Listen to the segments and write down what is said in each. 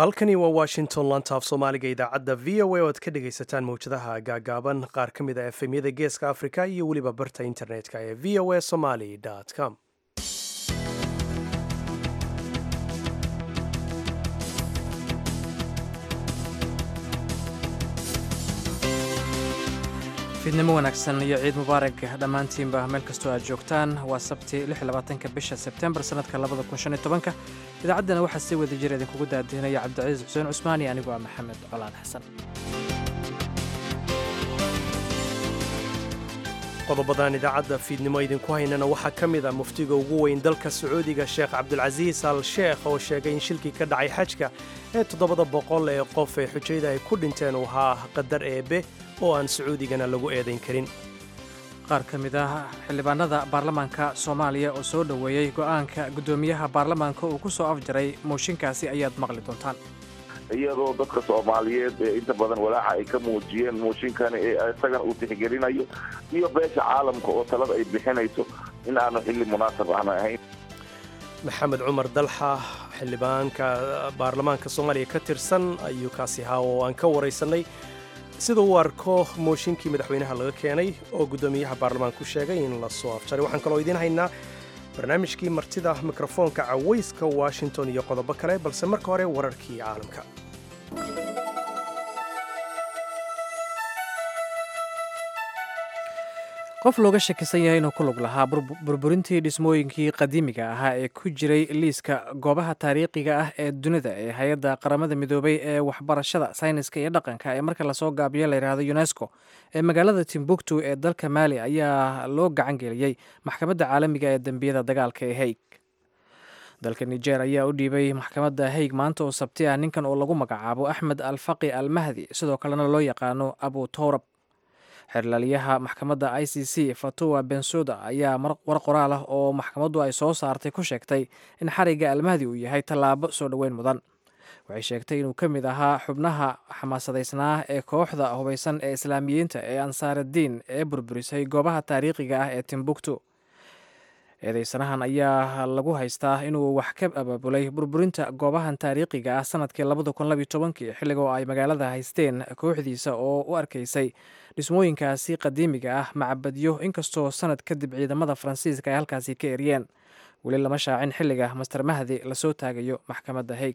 halkani waa washington lantaaf soomaaliga idaacadda v o a oo aad ka dhegaysataan mawjadaha gaagaaban qaar ka mid a efemyada geeska afrika iyo weliba barta internetka ee v o a somaly com fiidnimo wanaagsan iyo ciid mubaarag dhammaantiinba meel kastoo aad joogtaan waa sabti ka bisha sebtembar sannadka ka idaacaddana waxaa sii wada jira idinkugu daadihinaya cabdicasiis xuseen cusmaan iyo anigoo ah maxamed colaan xasan qodobadan idaacadda fiidnimo idinku haynana waxaa ka mid a muftiga ugu weyn dalka sacuudiga sheekh cabdulcasiis al sheekh oo sheegay in shilkii ka dhacay xajka ee toddobada boqol ee qof ee xujayda ay ku dhinteen uu ahaa qadar eebe oo aan sacuudigana lagu eedayn karin qaar ka mid ah xildhibaanada baarlamaanka soomaaliya oo soo dhoweeyey go'aanka guddoomiyaha baarlamaanka uu ku soo afjaray mooshinkaasi ayaad maqli doontaan iyadoo dadka soomaaliyeed ee inta badan walaaca ay ka muujiyeen mooshinkani ee isagana uu tixgelinayo iyo beesha caalamka oo talada ay bixinayso in aanu xilli munaasab aana ahayn maxamed cumar dalxa xildhibaanka baarlamaanka soomaaliya ka tirsan ayuu kaasi ahaa oo aan ka waraysannay sida uu arko mooshinkii madaxweynaha laga keenay oo guddoomiyaha baarlamaanku sheegay in la soo afjaray waxaan kaloo idiin haynaa barnaamijkii martida mikrofoonka cawayska washington iyo qodobo kale balse marka hore wararkii caalamka qof looga shakisan yahay inuu ku lug lahaa burburintii dhismooyinkii qadiimiga ahaa ee ku jiray liiska goobaha taariikhiga ah ee dunida ee hay-adda qaramada midoobay ee waxbarashada sayniska iyo dhaqanka ee marka lasoo gaabiyo layidhaahdo unesco ee magaalada timbuktu ee dalka maali ayaa loo gacan geliyey maxkamadda caalamiga ee dembiyada dagaalka ee haig dalka nijer ayaa u dhiibay maxkamadda haig maanta oo sabti ah ninkan oo lagu magacaabo axmed alfaqi al mahdi sidoo kalena loo yaqaano abu towrab xerlaaliyaha maxkamadda i c c fatuwa bensuda ayaa war qoraal ah oo maxkamaddu ay soo saartay ku sheegtay in xarigga almahdi uu yahay tallaabo soo dhoweyn mudan waxay sheegtay inuu ka mid ahaa xubnaha xamaasadaysnaa ee kooxda hubaysan ee islaamiyiinta ee ansaaraddiin ee burburisay goobaha taariikhiga ah ee timbuktu eedeysanahan ayaa lagu haystaa inuu wax ka abaabulay burburinta goobahan taariikhiga ah sanadkii xilliga oo ay magaalada haysteen kooxdiisa oo u arkaysay dhismooyinkaasi qadiimiga ah macbadyo inkastoo sanad kadib ciidamada faransiiska ay halkaasi ka eryeen weli lama shaacin xilliga master mahdi lasoo taagayo maxkamadda haig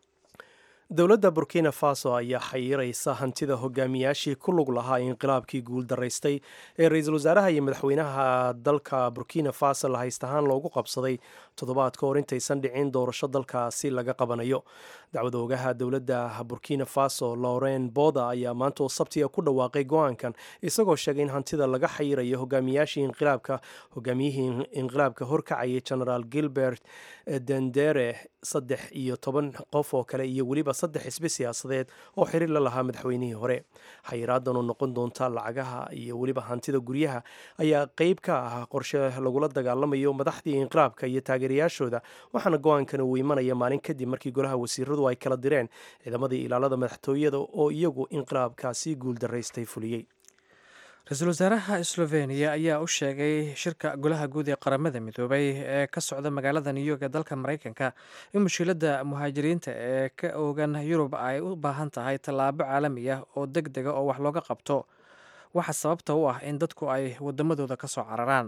dowladda burkina faso ayaa xayiraysa hantida hogaamiyaashii ku lug lahaa inqilaabkii guuldaraystay ee ra-iisul wasaaraha iyo madaxweynaha dalka burkina faso la haystahaan loogu qabsaday toddobaad ka hor intaysan dhicin doorasho dalkaasi laga qabanayo dacwad oogaha dowladda burkina faso lauren boda ayaa maanta oo sabtiga ku dhawaaqay go-aankan isagoo sheegay in hantida laga xayirayo hogaamiyaashii inqilaabka hogaamiyihii inqilaabka horkacayay genaraal gilbert dendere saddex iyo toban qof oo kale iyo weliba saddex xisbi siyaasadeed oo xiriir la lahaa madaxweynihii hore xayiraadan oo noqon doonta lacagaha iyo weliba hantida guryaha ayaa qeyb ka ah qorshe lagula dagaalamayo madaxdii inqilaabka iyo taageerayaashooda waxaana go-aankan uu imanaya maalin kadib markii golaha wasiiradu ay kala direen ciidamadii ilaalada madaxtooyada oo iyagu inqilaabkaasi guuldaraystay fuliyey ra-iisul wasaaraha sloveniya ayaa u sheegay shirka golaha guud ee qaramada midoobay ee ka socda magaalada new york ee dalka maraykanka in mushkiladda muhaajiriinta ee ka oogan yurub ay u baahan tahay tallaabo caalami ah oo deg dega oo wax looga qabto waxa sababta u ah in dadku ay wadamadooda ka soo cararaan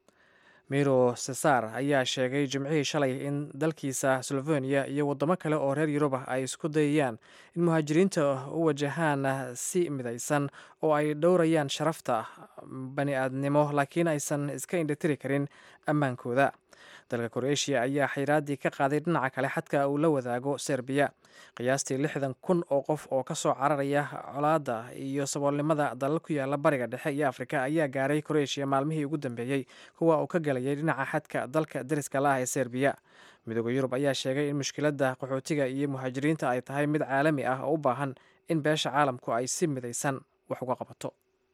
miro cesar ayaa sheegay jimcihii shalay in dalkiisa sloveniya iyo wadamo kale oo reer yurub ah ay isku dayayaan in muhaajiriinta u wajahaan si midaysan oo ay dhowrayaan sharafta bani aadnimo laakiin aysan iska indhatiri karin ammaankooda dalka kroeshiya ayaa xayraaddii ka qaaday dhinaca kale xadka uu la wadaago serbiya qiyaastii lixdan kun oo qof oo ka soo cararaya colaadda iyo saboolnimada dalal ku yaala bariga dhexe iyo afrika ayaa gaaray kroeshiya maalmihii ugu dambeeyey kuwa uu ka galayay dhinaca xadka dalka deriska la ah ee serbiya midooda yurub ayaa sheegay in mushkiladda qaxootiga iyo muhaajiriinta ay tahay mid caalami ah oo u baahan in beesha caalamku ay si midaysan wax uga qabato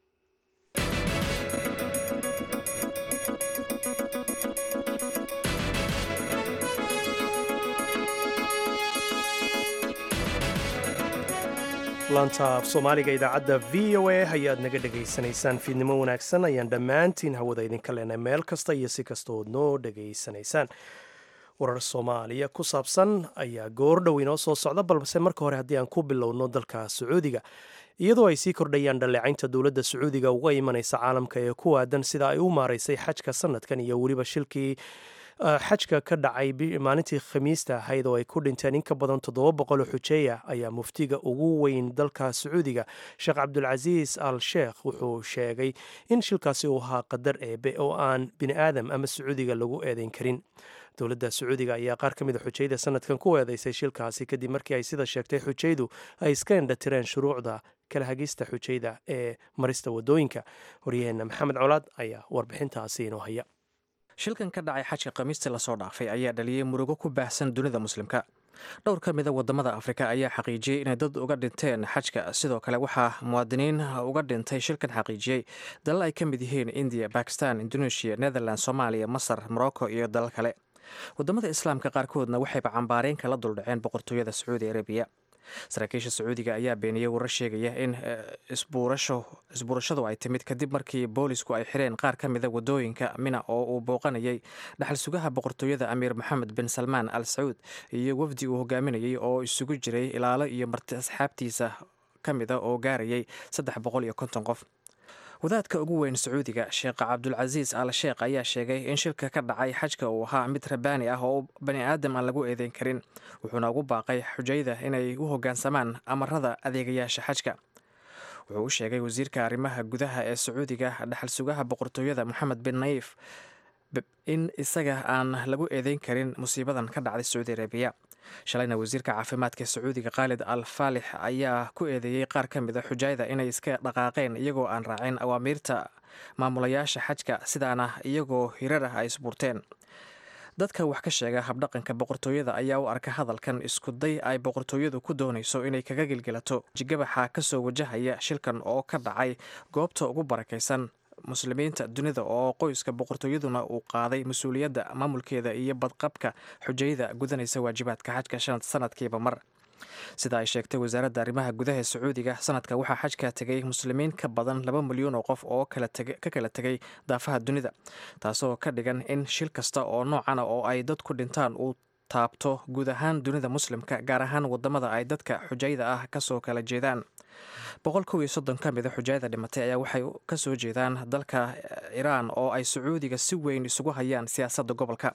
laanta af soomaaliga idaacadda v o a ayaad naga dhegaysanaysaan fiidnimo wanaagsan ayaan dhammaantiin hawada idinka leenahay meel kasta iyo si kasta ood noo dhegaysanaysaan warar soomaaliya ku saabsan ayaa goor dhow inoo soo socda balse marka hore haddii aan ku bilowno dalka sacuudiga iyadoo ay sii kordhayaan dhaleecaynta dowladda sacuudiga uga imanaysa caalamka ee ku aadan sida ay u maaraysay xajka sanadkan iyo weliba shilkii xajka ka dhacay maalintii khamiista ahayd oo ay ku dhinteen in ka badan toddoba boqol oo xujeeya ayaa muftiga ugu weyn dalka sacuudiga sheekh cabdulcasiis al sheekh wuxuu sheegay in shilkaasi uu ahaa qadar eebe oo aan bini aadam ama sacuudiga lagu eedeyn karin dowladda sacuudiga ayaa qaar ka mida xujayda sanadkan ku eedeysay shilkaasi kadib markii ay sida sheegtay xujaydu ay iska indhatireen shuruucda kala hagista xujayda ee marista wadooyinka horyaheenna maxamed colaad ayaa warbixintaasi inoo haya shilkan ka dhacay xajka khamiistii lasoo dhaafay ayaa dhaliyey murugo ku baahsan dunida muslimka dhowr ka mida wadamada afrika ayaa xaqiijiyey inay dad uga dhinteen xajka sidoo kale waxaa muwaadiniin uga dhintay shilkan xaqiijiyey dalal ay ka mid yihiin indiya bakistan indonesia netherland soomaaliya masar morocco iyo dalal kale wadamada islaamka qaarkoodna waxayba cambaareen kala duldhaceen boqortooyada sacuudi arabiya saraakiisha sacuudiga ayaa beeniyey warar sheegaya in isbuurashadu ay timid kadib markii boolisku ay xireen qaar ka mida wadooyinka mina oo uu booqanayay dhaxal sugaha boqortooyada amiir moxamed bin salmaan al sacuud iyo wafdi uu hogaaminayay oo isugu jiray ilaalo iyo marti asxaabtiisa ka mida oo gaarayay saddex boqol iyo konton qof wadaadka ugu weyn sacuudiga sheekh cabdulcasiis al sheekh ayaa sheegay in shilka ka dhacay xajka uu ahaa mid rabaani ah oo bani aadam aan lagu eedeyn karin wuxuuna ugu baaqay xujayda inay u hoggaansamaan amarada adeegayaasha xajka wuxuu u sheegay wasiirka arrimaha gudaha ee sacuudiga dhaxal sugaha boqortooyada moxamed bin nayif in isaga aan lagu eedeyn karin musiibadan ka dhacday sacuudi arabiya shalayna wasiirka caafimaadka sacuudiga khaalid al faalix ayaa ku eedeeyey qaar ka mida xujaayda inay iska dhaqaaqeen iyagoo aan raacin awaamiirta maamulayaasha xajka sidaana iyagoo hirar ah ay isbuurteen dadka wax ka sheega habdhaqanka boqortooyada ayaa u arka hadalkan iskuday ay boqortooyadu ku doonayso inay kaga gelgelato jigabaxa kasoo wajahaya shilkan oo ka dhacay goobta ugu barakaysan muslimiinta dunida oo qoyska boqortooyaduna uu qaaday mas-uuliyadda maamulkeeda iyo badqabka xujayada gudanaysa waajibaadka xajka sanadkiiba mar sida ay sheegtay wasaaradda arrimaha gudaha sacuudiga sanadka waxaa xajka tegay muslimiin ka badan laba milyan oo qof oo ka kala tegay daafaha dunida taasoo ka dhigan in shil kasta oo noocana oo ay dadku dhintaan uu taabto guud ahaan dunida muslimka gaar ahaan wadamada ay dadka xujayda ah kasoo kala jeedaan boqol kow iyo soddon ka mida xujaayada dhimatay ayaa waxay ka soo jeedaan dalka iraan oo ay sacuudiga si weyn isugu hayaan siyaasadda gobolka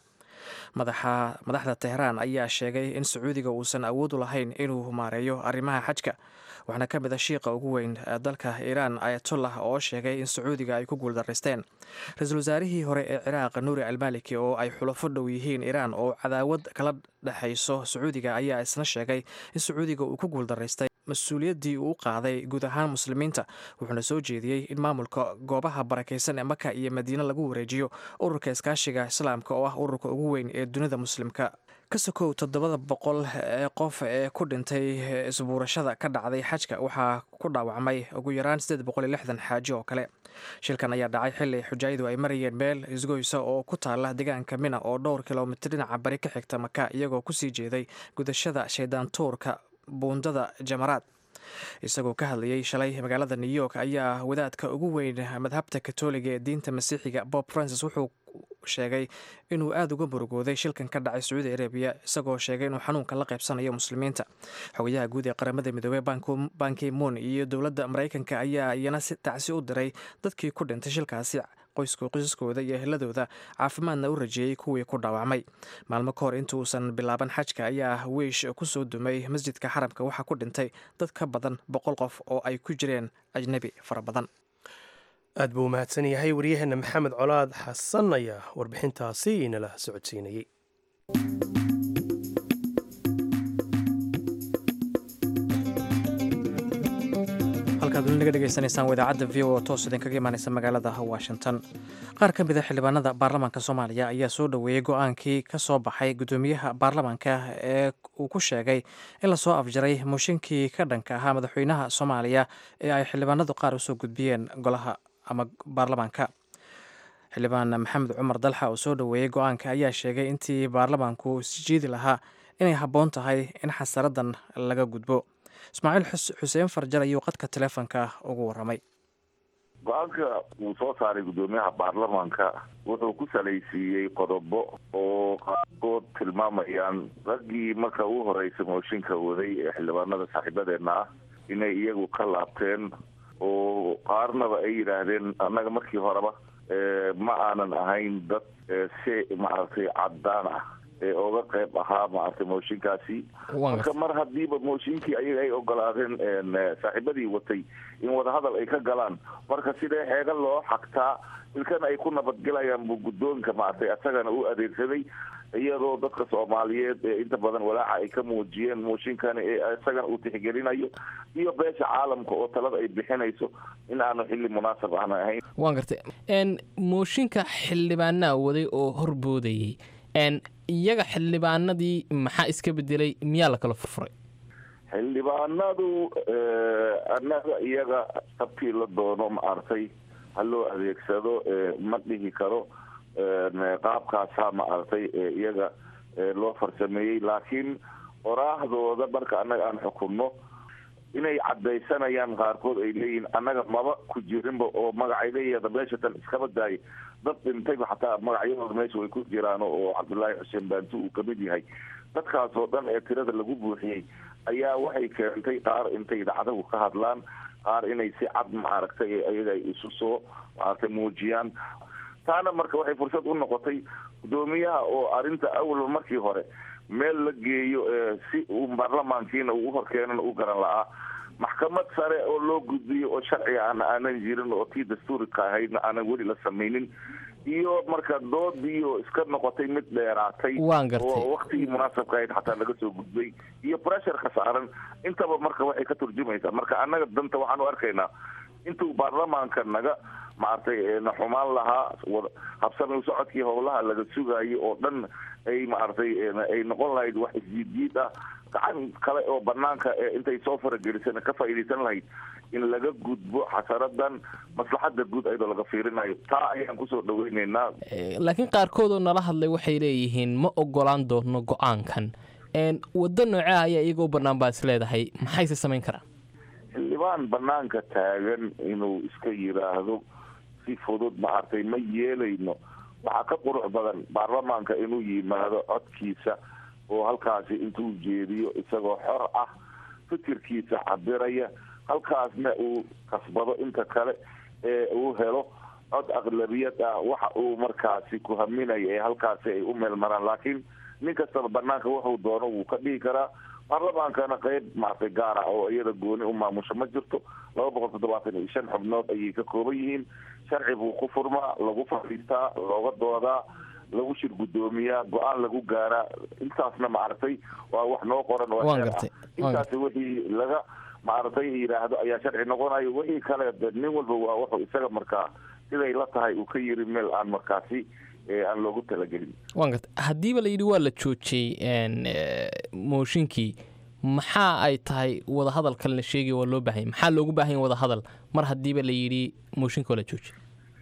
madaxda tehraan ayaa sheegay in sacuudiga uusan awood u lahayn inuu maareeyo arrimaha xajka waxaana ka mid a shiiqa ugu weyn dalka iiraan ayatollah oo sheegay in sacuudiga ay ku guuldaraysteen ra-iisul wasaarihii hore ee ciraaq nuuri almaliki oo ay xulafo dhow yihiin iiraan oo cadaawad kala dhexayso sacuudiga ayaa isna sheegay in sacuudiga uu ku guuldaraystay mas-uuliyaddii uu u qaaday guud ahaan muslimiinta wuxuuna soo jeediyey in maamulka goobaha barakaysan ee maka iyo madiine lagu wareejiyo ururka iskaashiga islaamka oo ah ururka ugu weyn ee dunida muslimka ka sokow toddobada boqol ee qof ee ku dhintay isbuurashada ka dhacday xajka waxaa ku dhaawacmay ugu yaraan siddeed boqol iyo lixdan xaaji oo kale shilkan ayaa dhacay xili xujaayadu ay marayeen meel isgoysa oo ku taala deegaanka mina oo dhowr kilomitir dhinaca bari ka xigta maka iyagoo kusii jeeday gudashada shaydaan tuurka buundada jamaraad isagoo ka hadlayay shalay magaalada new york ayaa wadaadka ugu weyn madhabta katoliga ee diinta masiixiga bob francis wuxuu sheegay inuu aada uga murugooday shilkan ka dhacay sacuudi arabiya isagoo sheegay inuu xanuunka la qaybsanayo muslimiinta xogayaha guud ee qaramada midoobey banki moon iyo dowladda maraykanka ayaa iyana si tacsi u diray dadkii ku dhintay shilkaasi qoysaskooda iyo eheladooda caafimaadna u rajeeyey kuwii ku dhaawacmay maalmo ka hor intuusan bilaaban xajka ayaa wiish kusoo dumay masjidka xaramka waxaa ku dhintay dad ka badan boqol qof oo ay ku jireen ajnebi fara badan aad buu umahadsan yahay waryaheena maxamed colaad xasan ayaa warbixintaasi inala socodsiinayey halkaad weli naga dhegeysanaysaan wadaacadda v o toos idinkaga imaaneysa magaalada washington qaar ka mid a xildhibaanada baarlamaanka soomaaliya ayaa soo dhoweeyey go-aankii ka soo baxay guddoomiyaha baarlamaanka ee uu ku sheegay in lasoo afjaray mooshinkii ka dhanka ahaa madaxweynaha soomaaliya ee ay xildhibaanadu qaar usoo gudbiyeen golaha ama baarlamaanka xildhibaan maxamed cumar dalxa oo soo dhoweeyey go-aanka ayaa sheegay intii baarlamaanku isjiidi lahaa inay habboon tahay in xasaradan laga gudbo ismaaciil xuseen farjar ayuu qadka taleefonka ugu waramay go-aanka uu soo saaray guddoomiyaha baarlamaanka wuxuu ku salaysiiyey qodobo oo qaarkood tilmaamayaan raggii marka ugu horeysa mooshinka waday ee xildhibaanada saaxiibadeena ah inay iyagu ka laabteen oo qaarnaba ay yidhaahdeen annaga markii horeba ma aanan ahayn dad si maaragtay caddaan ah ee oga qayb ahaa maaragtay mooshinkaasi marka mar hadiiba mooshinkii ayaga ay ogolaadeen saaxiibadii watay in wadahadal ay ka galaan marka sidee xeega loo xagtaa ilkana ay ku nabadgelayaan buu guddoonka maaragtay asagana u adeegsaday iyadoo dadka soomaaliyeed ee inta badan walaaca ay ka muujiyeen mooshinkani ee isagana uu tixgelinayo iyo beesha caalamka oo talada ay bixinayso in aanu xilli munaasab aana ahayn waan gartay mooshinka xildhibaanaa waday oo horboodayay iyaga xildhibaanadii maxaa iska bedelay miyaa la kala furfuray xildhibaanadu annaga iyaga sabtii la doono maaragtay ha loo adeegsado ma dhihi karo qaabkaasaa maaragtay iyaga loo farsameeyey laakiin qoraahdooda marka annaga aan xukunno inay caddaysanayaan qaarkood ay leeyihiin annaga maba ku jirinba oo magacayleeyada meesha tan iskaba daayay dad dhintayba xataa magacyadooda meesha way ku jiraan oo cabdullaahi xuseen baantu uu kamid yahay dadkaas oo dhan ee tirada lagu buuxiyey ayaa waxay keentay qaar intay idaacadahu ka hadlaan qaar inay si cad maaragtay ayaga ay isu soo maaragtay muujiyaan taana marka waxay fursad u noqotay guddoomiyaha oo arrinta awalba markii hore meel la geeyo si uu baarlamaankiina uu uhorkeenana u garan la-aa maxkamad sare oo loo gudbiyo oo sharciga aan aanan jirin oo tii dastuurika ahaydna aanan weli la samaynin iyo marka doodiioo iska noqotay mid dheeraatay oo waktigii munaasabka ahayd xataa laga soo gudbay iyo pressureka saaran intaba marka waxay ka turjumaysaa marka annaga danta waxaan u arkaynaa intuu baarlamaanka naga maaragtay na xumaan lahaa habsami u socodkii howlaha laga sugayo oo dhan ay maaragtay ay noqon lahayd wax isjiidjiid ah gacan kale oo banaanka intay soo faragelisana ka faa'iidaysan lahayd in laga gudbo xasaradan maslaxada guud ayadoo laga fiirinayo taa ayaan kusoo dhaweyneynaa laakiin qaarkood oo nala hadlay waxay leeyihiin ma ogolaan doono go-aankan waddo noocea ayaa iyagoo banaan baa is leedahay maxayse samayn karaan xildhibaan banaanka taagan inuu iska yiraahdo si fudud maaragtay ma yeelayno waxaa ka qurux badan baarlamaanka inuu yimaado codkiisa oo halkaasi intuu jeediyo isagoo xor ah fikirkiisa cabiraya halkaasna uu kasbado inta kale ee uu helo cod aqlabiyad ah waxa uu markaasi ku haminayo ee halkaasi ay u meel maraan laakiin nin kastaba banaanka wuxuu doono wuu ka dhihi karaa baarlamaankana qeyb maaragtay gaar ah oo iyada gooni u maamusho ma jirto laba boqol toddobaatan iyo shan xubnood ayay ka kooban yihiin sharci buu ku furmaa lagu fadhiistaa looga doodaa lagu shir guddoomiyaa go-aan lagu gaaraa intaasna maaragtay waa wax noo qoran oo xeer ah intaasi wixii laga maaragtay yidhaahdo ayaa sharci noqonayo wixii kale nin walba waa wuxuu isaga markaa siday la tahay uu ka yiri meel aan markaasi aan loogu talagelin wan garta haddiiba la yidhi waa la joojiyey mooshinkii maxaa ay tahay wadahadalkan la sheegay waa loo baahanya maxaa loogu baahanya wadahadal mar haddiiba la yidhi mooshinka waa la joojiyey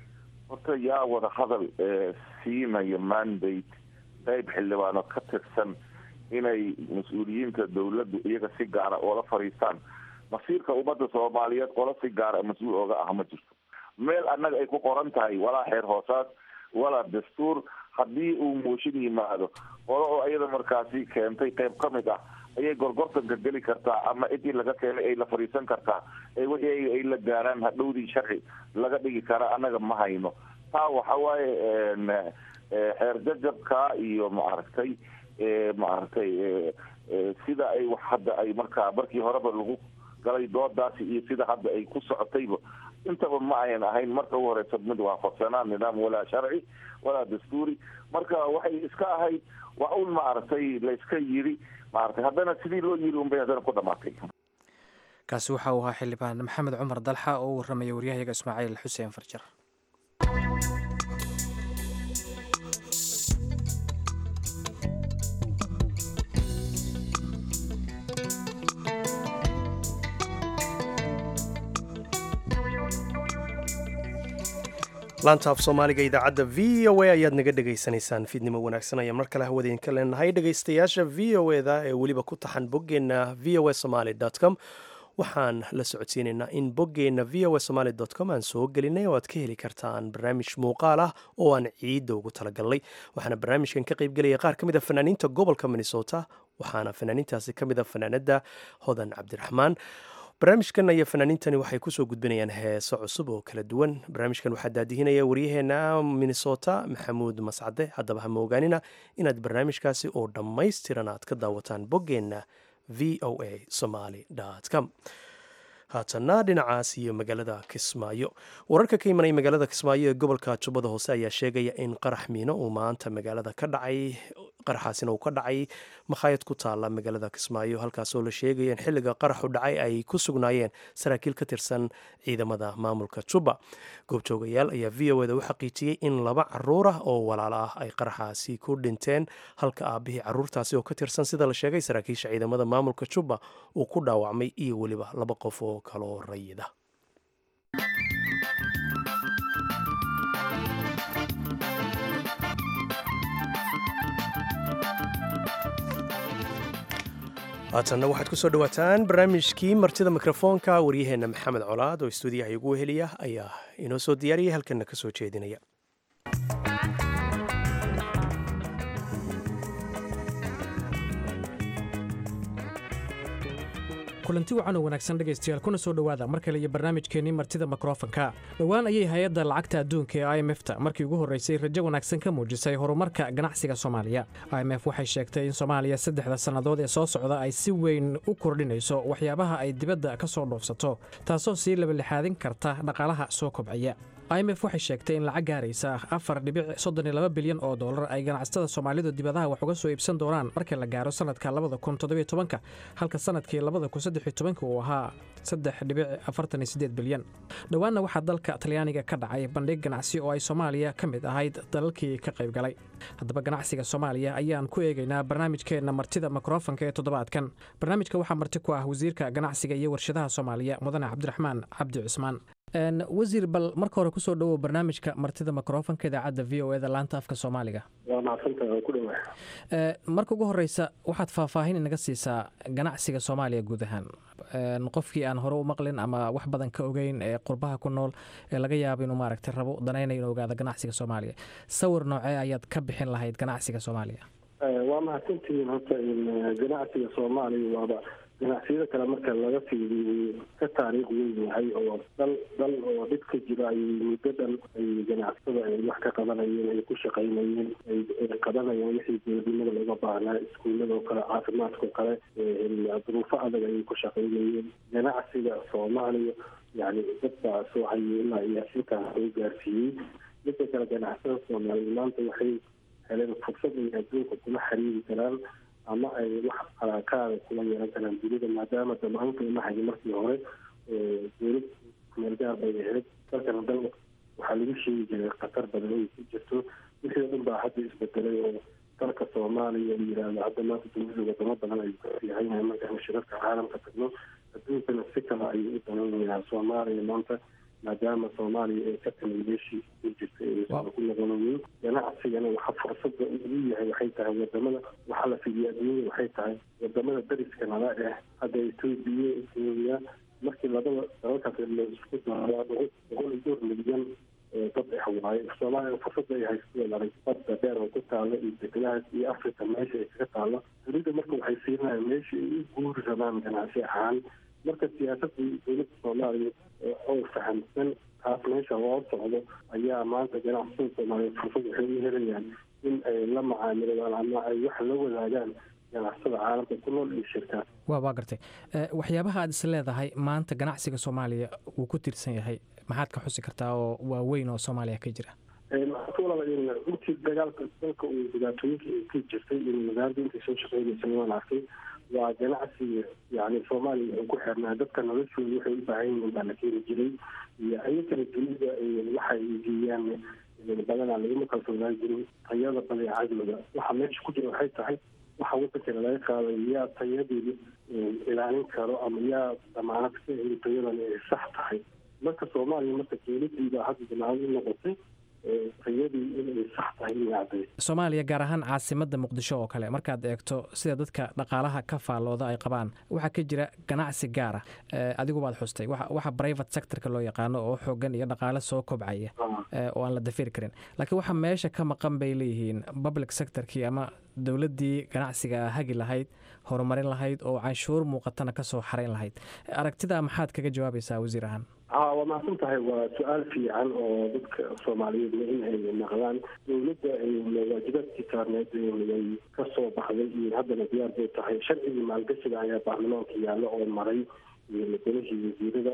horta yaa wadahadal siinaya mandate qayb xildhibaano ka tirsan inay mas-uuliyiinta dawladdu iyaga si gaara oola fadhiistaan masiirka ummadda soomaaliyeed qola si gaara mas-uul ooga ah ma jirto meel annaga ay ku qoran tahay walaa xeer hoosaad walaa dastuur haddii uu mooshin yimaado qolo oo iyada markaasi keentay qayb ka mid ah ayay gorgortanka geli kartaa ama cidii laga keenay ay la fadhiisan kartaa ee wixii ay la gaaraan hadhowdii sharci laga dhigi kara annaga ma hayno taa waxa waaye xeer jajabka iyo maaragtay maaragtay sida ay wax hadda ay markaa markii horeba lagu galay doodaasi iyo sida hadda ay ku socotayba intaba ma ayan ahayn marka ugu horeysa mid waafaqsanaa nidaam walaa sharci walaa dastuuri marka waxay iska ahayd waa un maaragtay layska yiri maaragtay haddana sidii loo yiri unbay haddana ku dhamaatay kaasi waxa uu ahaa xildhibaan maxamed cumar dalxa oo u warramaya waryahayaga ismaaciil xuseen farjar laanta af soomaaliga idaacadda v o a ayaad naga dhegaysanaysaan fiidnimo wanaagsan ayaan mar kale hawadeenka leenahay dhegaystayaasha v o eda ee weliba ku taxan boggeenna v o a somaly com waxaan la socodsiinaynaa in boggeenna v o a somaali com aan soo gelinay oo aad ka heli kartaan barnaamij muuqaal ah oo aan ciidda ugu talagalnay waxaana barnaamijkan ka qaybgelaya qaar ka mid a fanaaniinta gobolka minnesota waxaana fanaaniintaasi ka mid a fanaanada hodan cabdiraxmaan barnaamijkan iyo fanaaniintani waxay kusoo gudbinayaan heeso cusub oo kala duwan barnaamijkan waxaa daadihinaya waryaheena minnesota maxamuud mascade haddaba ha moogaanina inaad barnaamijkaasi oo dhammaystiran aad ka daawataan boggeenna v o a somaly com haatanna dhinacaas iyo magaalada kismaayo wararka ka imanaya magaalada kismaayo ee gobolka jubbada hoose ayaa sheegaya in qarax miino uu maanta magaalada ka dhacay qaraxaasina uu ka dhacay makhaayad ku taala magaalada kismaayo halkaasoo la sheegaya in xilliga qaraxu dhacay ay ku sugnaayeen saraakiil ka tirsan ciidamada maamulka jubba goobjoogayaal ayaa v o eda u xaqiijiyey in laba caruur ah oo walaalo ah ay qaraxaasi ku dhinteen halka aabihii caruurtaasi oo ka tirsan sida la sheegay saraakiisha ciidamada maamulka jubba uu ku dhaawacmay iyo weliba laba qof oo kaloo rayida haatanna waxaad ku soo dhowaataan barnaamijkii martida mikrofoonka waryaheenna maxamed colaad oo istuudiyaha igu weheliya ayaa inoo soo diyaariyay halkanna ka soo jeedinaya kulanti wacan oo wanaagsan dhegaystayaal kuna soo dhowaada mar kale iyo barnaamijkeennii martida mikrofonka dhowaan ayay hay-adda lacagta adduunka ee i m f ta markii ugu horreysay rajo wanaagsan ka muujisay horumarka ganacsiga soomaaliya i m f waxay sheegtay in soomaaliya saddexda sannadood ee soo socda ay si weyn u kordhinayso waxyaabaha ay dibadda ka soo dhoofsato taasoo sii labalixaadin karta dhaqaalaha soo kobcaya i m f waxay sheegtay in lacag gaaraysa afar dhibic soddon iyo laba bilyan oo dollar ay ganacsatada soomaalidu dibadaha wax uga soo iibsan doonaan marka la gaaro sanadka labada kun toddobiyo tobanka halka sanadkii labada kun saddex iyo tobanka uu ahaa saddex dhibic afartan iyo siddeed bilyan dhowaanna waxaa dalka talyaaniga ka dhacay bandhig ganacsi oo ay soomaaliya ka mid ahayd dalalkii ka qayb galay haddaba ganacsiga soomaaliya ayaan ku eegaynaa barnaamijkeenna martida mikrofonka ee toddobaadkan barnaamijka waxaa marti ku ah wasiirka ganacsiga iyo warshadaha soomaaliya mudane cabdiraxmaan cabdi cusmaan wasiir bal marka hore kusoo dhowow barnaamijka martida mikrofonka idaacadda v o eda laanta afka soomaaliga waa macsanta waa ku dhawaa marka ugu horeysa waxaad faahfaahin inaga siisaa ganacsiga soomaaliya guud ahaan qofkii aan hore u maqlin ama wax badan ka ogeyn ee qurbaha ku nool ee laga yaabo inuu maaragtay rabo danayna inuu ogaado ganacsiga soomaaliya sawir noocee ayaad ka bixin lahayd ganacsiga soomaaliya waa mahadsantihiin horta ganacsiga soomaaliya waaba ganacsiyada kale marka laga fiiriyo ka taariikh weyn yahay oo dal dal oo dhib ka jira ay muddo dhan ay ganacsatada ay wax ka qabanayeen ay ku shaqaynayeen ay qabanayeen wixii dowladnimada looga baahnaa iskuullada oo kale caafimaadka oo kale duruufo adag ayay ku shaqaynayeen ganacsiga soomaaliya yani dad baa soo hayay ilaa iyo intaa soo gaarsiiyey midda kale ganacsada soomaaliya maanta waxay heleen fursad ay adduunka kula xiriiri karaan ama ay wax alaakaada kula yeelan karaan dunida maadaama damaanka imahayo markii hore dowlad kumeelgaar bay ahayd dalkana dal waxaa lagu sheegi jiray khatar badan ay ku jirto wixii o dhan baa hadda isbedelay oo dalka soomaaliya la yiraahdo hadda maanta dunida wadamo badan ayuu ka fiicanyahay markaan shirarka caalamka tagno adduunkana si kale ayuu u danaynayaa soomaaliya maanta maadaama soomaaliya ay ka timi meeshii ku jirta aysan ku noqonayin ganacsigana waxa fursada ugu yahay waxay tahay wadamada waxaa la fidiya adduunyada waxay tahay wadamada dariska nala eh hadda etoobiya kenya markii labada dalalkaas la isku daro boqol iyo dhowr milyan dad ah waaye soomaaliya fursada ay haysteen arag badda dheer oo ku taalla iyo deglahaas iyo africa meesha ay kaga taalla dunida marka waxay siinayaan meesha ay u guuri rabaan ganacsi ahaan marka siyaasadda dowladda soomaaliya oo fahamsan taas meesha loo socdo ayaa maanta ganacsada soomaaliyeed fursad waxay u helayaan in ay la macaamiladaan ama ay wax la wadaagaan ganacsada caalamka ku nool iyo shirkaan wa waa gartay waxyaabaha aad is leedahay maanta ganacsiga soomaaliya wuu ku tiirsan yahay maxaad ka xusi kartaa oo waaweyn oo soomaaliya ka jira intii dagaalka dalka uu dhibaatooyinka ay ka jirtay in magaalada intay soo shaqeynaysa waan arkay waa ganacsiga yani soomaaliya wuxuu ku xirnaa dadka noloshooda waxay u baahan yihiin baa la keeni jiray iyo ayakana dunida waxay geeyaan badanaa laguma kalsoonaan jirin tayada badeecadooda waxa meesha ku jira waxay tahay waxa wadankana laga qaaday yaa tayadeeda ilaalin karo ama yaa damaanad ka heli tayadan ay sax tahay marka soomaaliya marka dowladdiibaa hadda damaanad u noqotay riyadii inay sax tahay inay cadday soomaaliya gaar ahaan caasimadda muqdisho oo kale markaad eegto sida dadka dhaqaalaha ka faallooda ay qabaan waxaa ka jira ganacsi gaara adigu baad xustay waxa private sectorka loo yaqaano oo xoogan iyo dhaqaale soo kobcaya oo aan la dafiri karin laakiin waxa meesha ka maqan bay leeyihiin public sectorkii ama dowladdii ganacsiga hagi lahayd horumarin lahayd oo canshuur muuqatana kasoo xarayn lahayd aragtida maxaad kaga jawaabaysaa wasiir ahaan ha waa mahadsan tahay waa su-aal fiican oo dadka soomaaliyeedna in ay maqlaan dowladda waajibaadkii saarneed way ka soo baxday iyo haddana diyaar bay tahay sharcigii maalgashiga ayaa baarlamaanka yaallo oo maray golihii wasiirada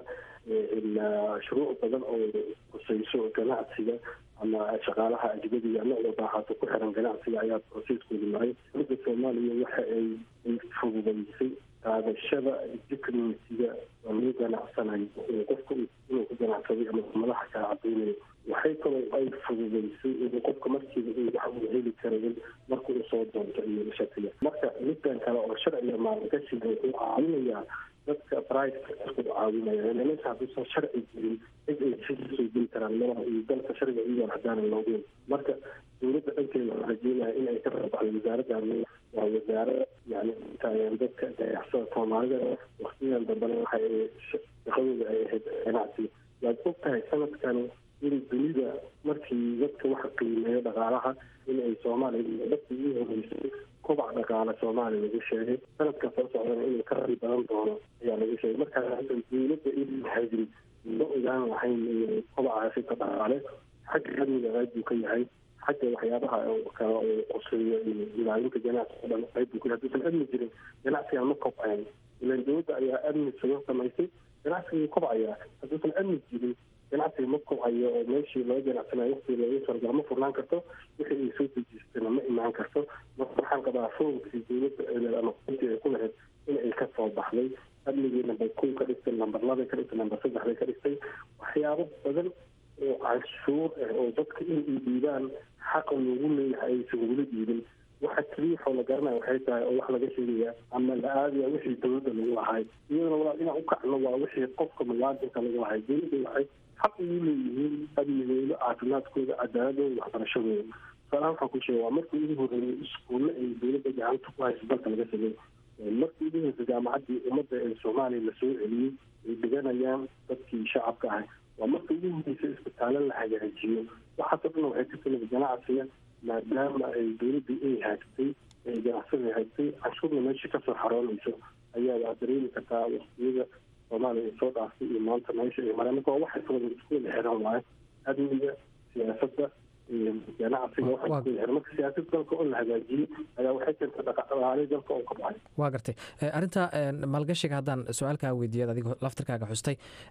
shuruuc badan oo khusayso ganacsiga ama shaqaalaha ajnadiga nocda baaxaato ku xiran ganacsiga ayaa processkooda maray dowladda soomaaliya waxa ay fududaysay qaadashada dicnitiga oo lagu ganacsanayo qofka inuu ku ganacsaday ama madaxa kala cadeynayo waxay kaloo ay fududaysay in qofka markiiba uu wax uu heli karayin marka uu soo doonto iyo shatiga marka midkan kale oo sharciga maalgashiga wuxuu caawinayaa dadka private ku caawinaya meesha hadduusan sharci jirin cid ay soo geli karaan malaha iyo dalka sharciga iyagoon hadaanan loogeyn marka dowladda dhankeeda waxaa rajeynaya in ay ka rabaxdo wasaaraddan waa wasaare yani taageer dadka ganacsada soomaalida waktigan dambena waxa ay shaqadooda ay ahayd ganacsiga waad og tahay sanadkan in dunida markii dadka waxa qiimeeyo dhaqaalaha in ay soomaaliya dadkii ugu horeysay kobac dhaqaale soomaaliya lagu sheegay sanadka soo socdana inuu ka rabi badan doono ayaa lagu sheegay markaa hadda dowladda in hayrin ma ogaan lahayn kobacaasi ka dhaqaale xagga amniga qayb buu ka yahay xagga waxyaabaha kale oo qoseeyo iyo ilaalinta ganacsiga o dhan qayb buu ka yahay hadduusan amni jirin ganacsiga ma kobcayn ilan dowladda ayaa amni sugo samaysay ganacsiga kobcaya hadduusan amni jirin ganacsiga ma kobcayo oo meeshii laga ganacsanayo waqtii laga sargala ma furnaan karto wixii ay soo dejistana ma imaan karto marka waxaan qabaa foomkii dowladda ama quntii ay ku lahayd in ay ka soo baxday amnigii number kow ka dhigtay number labay ka dhigtay number saddex bay ka dhigtay waxyaabo badan oo canshuur ah oo dadka in ay dhiibaan xaqa loogu leeyahay aysan weli dhiibin waxa keliya waxoo la garanaya waxay tahay oo wax laga sheegaya ama la aadaya wixii dowladda lagu lahay iyadana walaal inaan u kacno waa wixii qofka muwaadinka lagu lahay dowladda waxay xaq ugu leeyihiin amnigooda caafimaadkooda cadaaladooda waxbarashadooda tusaalahaan waxaan ku sheega waa markii ugu horreeyay iskuulle ay dowladda gacanta ku hayso dalka laga sameey markii ugu horreysay jaamacaddii ummadda ee soomaaliya lasoo celiyey ay dhiganayaan dadkii shacabka ahay waa markii ugu horreysay isbitaallo la hagaajiyo waxaasoo dhan waxay ka timid ganacsiga maadaama ay dowladda ay haagtay ay ganacsada haagtay canshuurna meesha kasoo xaroonayso ayaa waa dareemi kartaa waqtiyada soomaaliya ay soo dhaaftay iyo maanta meesha ay mareen marka waa waxay sooda isku wada xiran waaye amniga siyaasadda iyo ganacsiga waxay isku wada xiran marka siyaasadda dalka oo la hagaajiyey ayaa waxay keentay dhaqaale dalka oo ka baxay waa gartay arrinta maalgashiga haddaan su-aalkaa weydiiyad adigo laftirkaaga xustay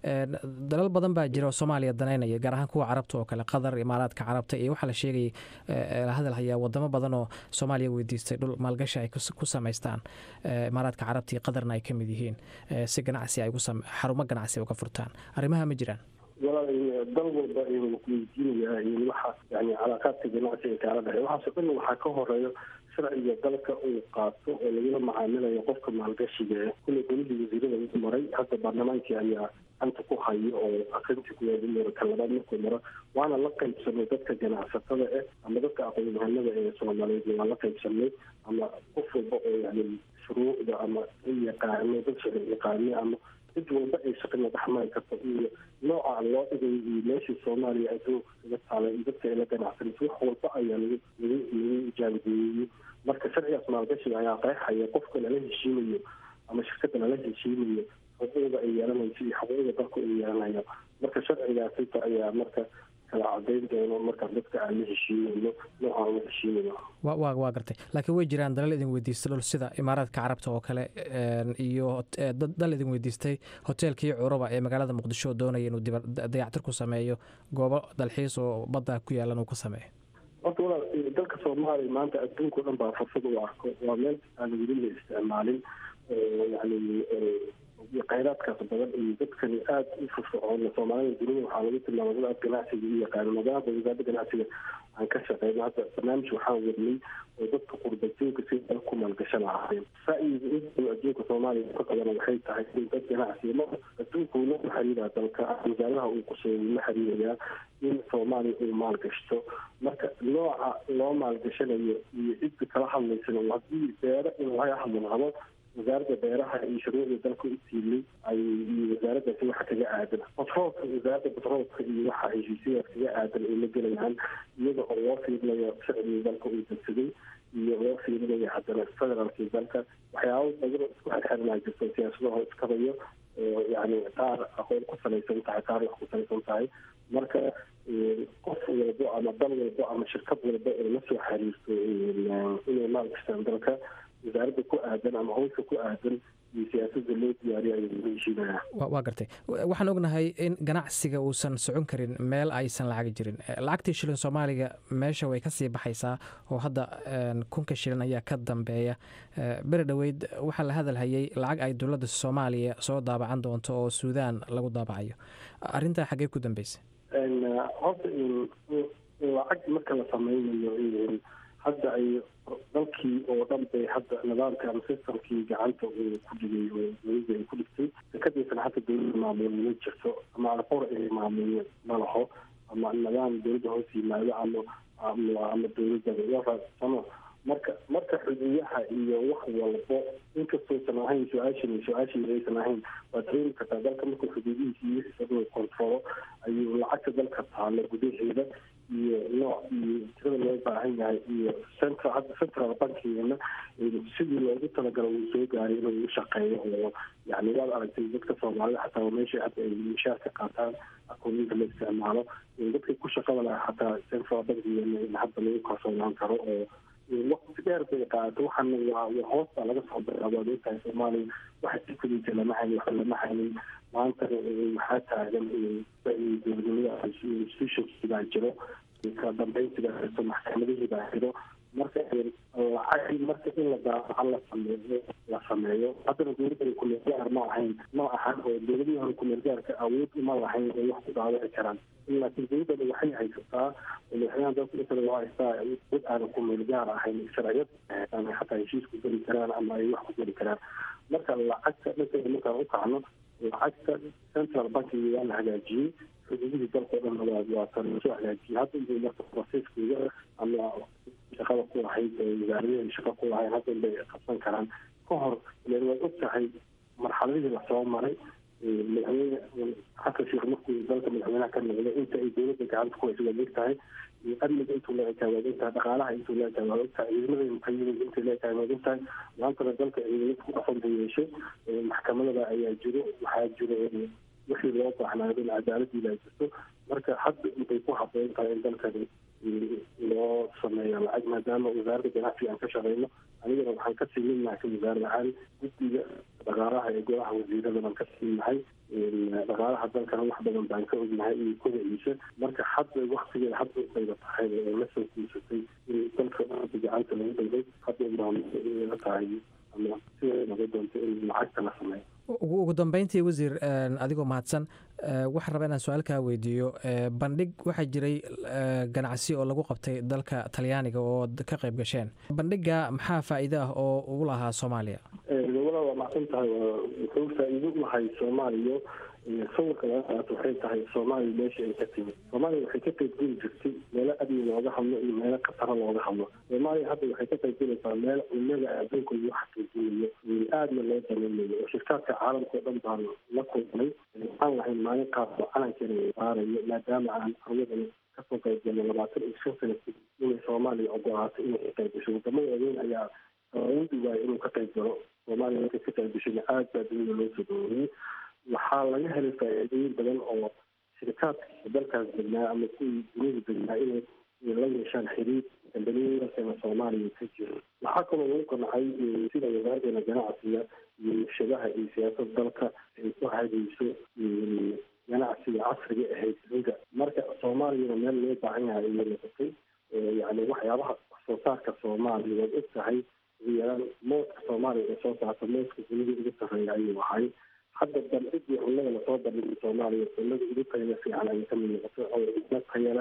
dalal badan baa jira oo soomaaliya danaynaya gaar ahaan kuwa carabta oo kale qatar imaaraadka carabta iyo waxaa la sheegayay hadal hayaa wadamo badan oo soomaaliya weydiistay dhul maalgashi ay ku samaystaan imaaraadka carabta iyo qatarna ay ka mid yihiin si ganacsi ay xarumo ganacsi uga furtaan arrimaha ma jiraan walaal dal walba ayuu weydiinayaa waxa yani calaaqaadka ganacsiga kaala dhexey waxaasoo dhan waxaa ka horeeyo sharciga dalka uu qaato oo lagula macaamilayo qofka maalgashiga kule golihii wasiirada lagu maray hadda baarlamaankii ayaa ganta ku hayo oo aqrintii kuweeda maro ka labaad markuu maro waana la qaybsanay dadka ganacsatada ah ama dadka aqoon-yahanada ee soomaaliyeed waa la qaybsanay ama qof walba oo yani shuruucda ama yaqaano dad sharci yaqaano ama cid walba ay shaqina dhexmari karto iyo nooca loo dhigay iyo meeshii soomaaliya adduunka kaga taalay iyo dadka ay la ganacsanayso wax walba ayaa lagu lagu lagu jaangeeyey marka sharcigaas maalgashiga ayaa qeexaya qofka lala heshiimayo ama shirkadda lala heshiimayo xuquuqda ay yeelanayso iyo xuquuqda dalku ay yeelanayo marka sharcigaasita ayaa marka kala cadeyn doono markaan dadka aan la heshiinayno noocaan la heshiinayo wa waa gartay laakiin way jiraan dalal idin weydiistay dhul sida imaaraadka carabta oo kale iyo dal idin weydiistay hoteelkii curuba ee magaalada muqdisho oo doonaya inuu dayactir ku sameeyo goobo dalxiis oo badda ku yaalan uu ka sameeyo horta walaal dalka soomaaliya maanta adduunka o dhan baa fursad u arko waa meel aan weli la isticmaalin yani khayraadkaas badan iyo dadkani aada u firfircoon soomaalida dunida waxaa lagu tilmaama dad aad ganacsiga u yaqaano maadaama wasaaradda ganacsiga aan ka shaqeyno hadda barnaamij waxaan wadnay oo dadka qurbajoogka si dal ku maalgashan lahaayeen ra'yiga intuu adduunka soomaaliya ka qabana waxay tahay in dad ganacsiya ma adduunka uu la xiriiraa dalka wasaaradaha uu quseeyo uu la xiriirayaa in soomaaliya uu maalgashto marka nooca loo maalgashanayo iyo cidda kala hadlaysana haddii beero in laga hadlo rabo wasaaradda beeraha iyo shuruucda dalka u tiilay ay iyo wasaaraddaasi waxa kaga aadan batroolka wasaaradda batroolka iyo waxa heshiisyadaas kaga aadan ay la gelayaan iyada oo loo fiirinayo sharciga dalka uu degsaday iyo loo fiirinayo haddana federaalkii dalka waxyaabo badan oo isku xirxirnaa jirto siyaasadaho iskabayo oo yani qaar aqoon ku salaysan tahay qaar wax ku salaysan tahay marka qof walbo ama dal walbo ama shirkad walba oo la soo xiriirto inay maalgashtaan dalka wasaaradda ku aadan ama howsha ku aadan iyo siyaasada loo diyaariyo ayuu la heshiinaya waa gartay waxaan ognahay in ganacsiga uusan socon karin meel aysan lacag jirin lacagtii shilin soomaaliga meesha way kasii baxaysaa oo hadda kunka shilin ayaa ka dambeeya beri dhoweyd waxaa la hadalhayay lacag ay dowladda soomaaliya soo daabacan doonto oo suudaan lagu daabacayo arrintaa xaggee ku dambeysay horta lacag marka la sameynayo hadda ay dalkii oo dhan bay hadda nidaamka ama systemkii gacanta uu ku dhigay oo dowladda ay ku dhigtay dekadiisana hadda dowladda maamuul ma jirto ama alqor ay maamuul ma laho ama nidaam dowladda hoos yimaado ama ama dowladda samo marka marka xuduudaha iyo wax walbo inkastoosan ahayn su-aashan su-aashii aysan ahayn waa dareemi kartaa dalka markuu xuduudihiisa iyo wixiisa kontrolo ayuu lacagta dalka taalo gudaheeda iyo nooc iyo tirada loo baahan yahay iyo central hadda central bankigeena sidii loogu talagalo uu soo gaaray inuu u shaqeeyo oo yani waad aragtay dadka soomaalida xataa meesha hadda ay mishaarka qaataan akooniyinka la isticmaalo dadka ku shaqada laha xataa central bankigeena in hadda lagu kalsoonaan karo oo waqti dheer bay qaadato waxaana waa hoos baa laga soo bilaabo ad ogtahay soomaaliya waxa sikadiisa lama haynin waxa lama haynin maanta waxaa taagan dowladnimada institutionkii baa jiro kala dambeyntii baa jirto maxkamadihii baa jiro marka lacag marka in la daabaca la sameeyo la sameeyo haddana dowladda kumeel gaar ma ahayn ma ahan oo dowladihii hore kumeel gaarka awood uma lahayn ay wax ku daabaci karaan laakiin dowladdana waxay haysataa madaxweynaha dalka intada loo haystaa dad aanan kumeel gaar ahayn sharciyad ama xataa heshiis ku geli karaan ama ay wax ku geli karaan marka lacagta dhankeeda markaan u kacno lacagta central bankiga waa la hagaajiyey xuduudihii dalkao dhan waa waa tan lasoo hagaajiyey hadda inbay marka processkooda ama shaqada ku lahayd wasaaradahii shaqa ku lahayd hadda inbay qabsan karaan ka hor len waad og tahay marxaladihii lasoo maray madaxweyne xasan sheekh markuu dalka madaxweynaha ka noqday inta ay dowladda gacanta ku hayso waad og tahay amniga intuu leegtahay waad og tahay dhaqaalaha intuu leegtahay waad og tahay ciidamada muqayimada intay leegtahay waad og tahay maantana dalka ciidamada ku dhaqan buu yeeshay maxkamadada ayaa jiro waxaa jiro wixii loo baahnaayo in cadaaladii baa jirto marka hadda intay ku haboon tahay in dalkani loo sameeyo lacag maadaama wasaaradda ganacsiga aan ka shaqeyno anigana waxaan ka siminahay ka wasaarad ahaan guddiga dhaqaalaha ee golaha wasiirada baan ka siinahay dhaqaalaha dalkana wax badan baan ka ognahay iyo kodaciisa marka hadda waktigeeda hadda bayba tahay oo la soo guursatay in dalka hadda gacanta lagu dhigay hadda la tahay ama siday noqon doonto in lacagta la sameeyo ugu dambeyntii wasiir adigoo mahadsan waxaan rabaa inaan su-aal kaa weydiiyo bandhig waxaa jiray ganacsi oo lagu qabtay dalka talyaaniga oo ka qayb gasheen bandhiga maxaa faa'iido ah oo ugu lahaa soomaaliya wala waa macsan tahay wuxuu faa'iido u lahay soomaaliya sawirka laga qaato waxay tahay soomaaliya meesha ay ka timid soomaaliya waxay ka qaybgeli jirtay meelo amni looga hadlo iyo meelo khataro looga hadlo soomaaliya hadda waxay ka qaybgelaysaa meel culimada adduunka lagu xaqiijinayo aadna loo daneynayo oo shirkaadka caalamka oo dhan baan la kulmay waxaan lahayn maalin qaas oo calankeena saarayo maadaama aan aryadan kasoo qaybgalno labaatan iyo shan sana inay soomaaliya ogolaato inay ka qaybgasho wadamada waaweyn ayaa awoodi waaya inuu ka qayb galo soomaaliya markay ka qaybgashana aad baa dunida loo soo dhaweeyey waxaa laga helay faa'iidooyin badan oo shirikaadka dalkaas degnaa ama kuwii dunida degnaa inay la yeeshaan xiriir dambaliyadaasana soomaaliya ka jiro waxaa kaloo lagu qancay sida wasaaraddeena ganacsiga iyo nashadaha iyo siyaasada dalka ay ku hagayso ganacsiga casriga ahayd dunida marka soomaaliyana meel loo baahan yahay ayay noqotay yani waxyaabaha soo saarka soomaaliya waad og tahay ugu yaraan mooska soomaaliya ee soo saarta mooska dunida ugu sarreeya ayuu ahay hadda bandhigii cunnada lasoo bandhigay soomaaliya cunnada ugu tayada fiican ayay kamid noqotay oo cuno taya leh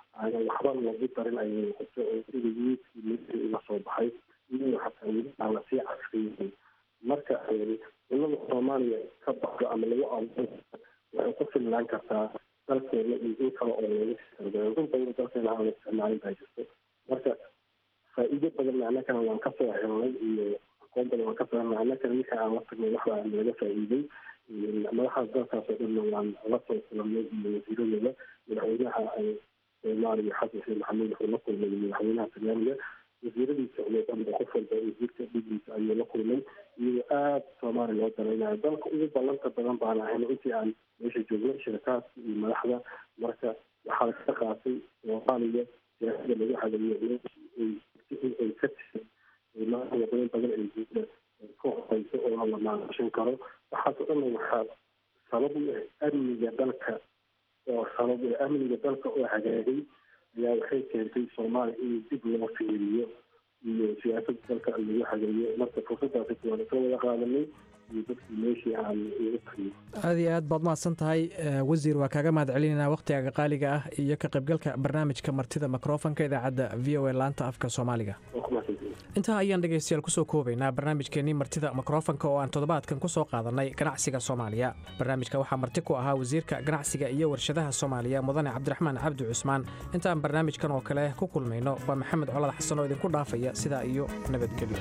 aanan waxba lagu darin ayay noqotay oo sida yiidkii military uga soo baxay iyo xataa weli aan lasii casriyeyn marka cunada soomaaliya ka baxdo ama lagu abuuro waxay ku filnaan kartaa dalkeena iyo in kale oo laga sisargayo run badan dalkeena aan la isticmaalin baa jirto marka faa'iido badan annagana waan kasoo helnay iyo aqoon badan waan kasoo helnay annagana wixii aan la tagnay wax baa naga faa'iiday madaxaas dalkaas oo dhanna waan la soo kulanay iyo wasiiradooda madaxweynaha soomaaliya xasan sheekh maxamuud wuxuu la kulmay madaxweynaha talyaaniga wasiiradiisa oo dhanba qof walba wasiirka dhigiisa ayuu la kulmay iyadoo aada soomaaliya loo daraynayo dalka ugu ballanta badan baan ahayn intii aan meesha joognay shirkaadka iyo madaxda marka waxaa ka qaatay soomaaliya siyaasada lagu hagayo ay ka tisay wadamo badan ay guuda ka horeyso oo la maalgashan karo waxaas oo dhan waxaa sabab u ah amniga dalka oo sabab u amniga dalka oo hagaagay ayaa waxay keentay soomaaliya in dib loo fiiriyo iyo siyaasadda dalka lagu hagayo marka fursadaasi waan ka wada qaadanay iyo dadkii meeshii aan ugu tagno aada iyo aad baad mahadsan tahay wasiir waa kaaga mahad celinaynaa wakhtigaaga qaaliga ah iyo ka qaybgalka barnaamijka martida mikrofonka idaacadda v o a laanta afka soomaaliga intaa ayaan dhegaystayaal kusoo koobaynaa barnaamijkeenii martida mikrofonka oo aan toddobaadkan kusoo qaadanay ganacsiga soomaaliya barnaamijka waxaa marti ku ahaa wasiirka ganacsiga iyo warshadaha soomaaliya mudane cabdiraxmaan cabdi cusmaan intaan barnaamijkan oo kale ku kulmayno waa maxamed colad xasan oo idinku dhaafaya sidaa iyo nabadgelyo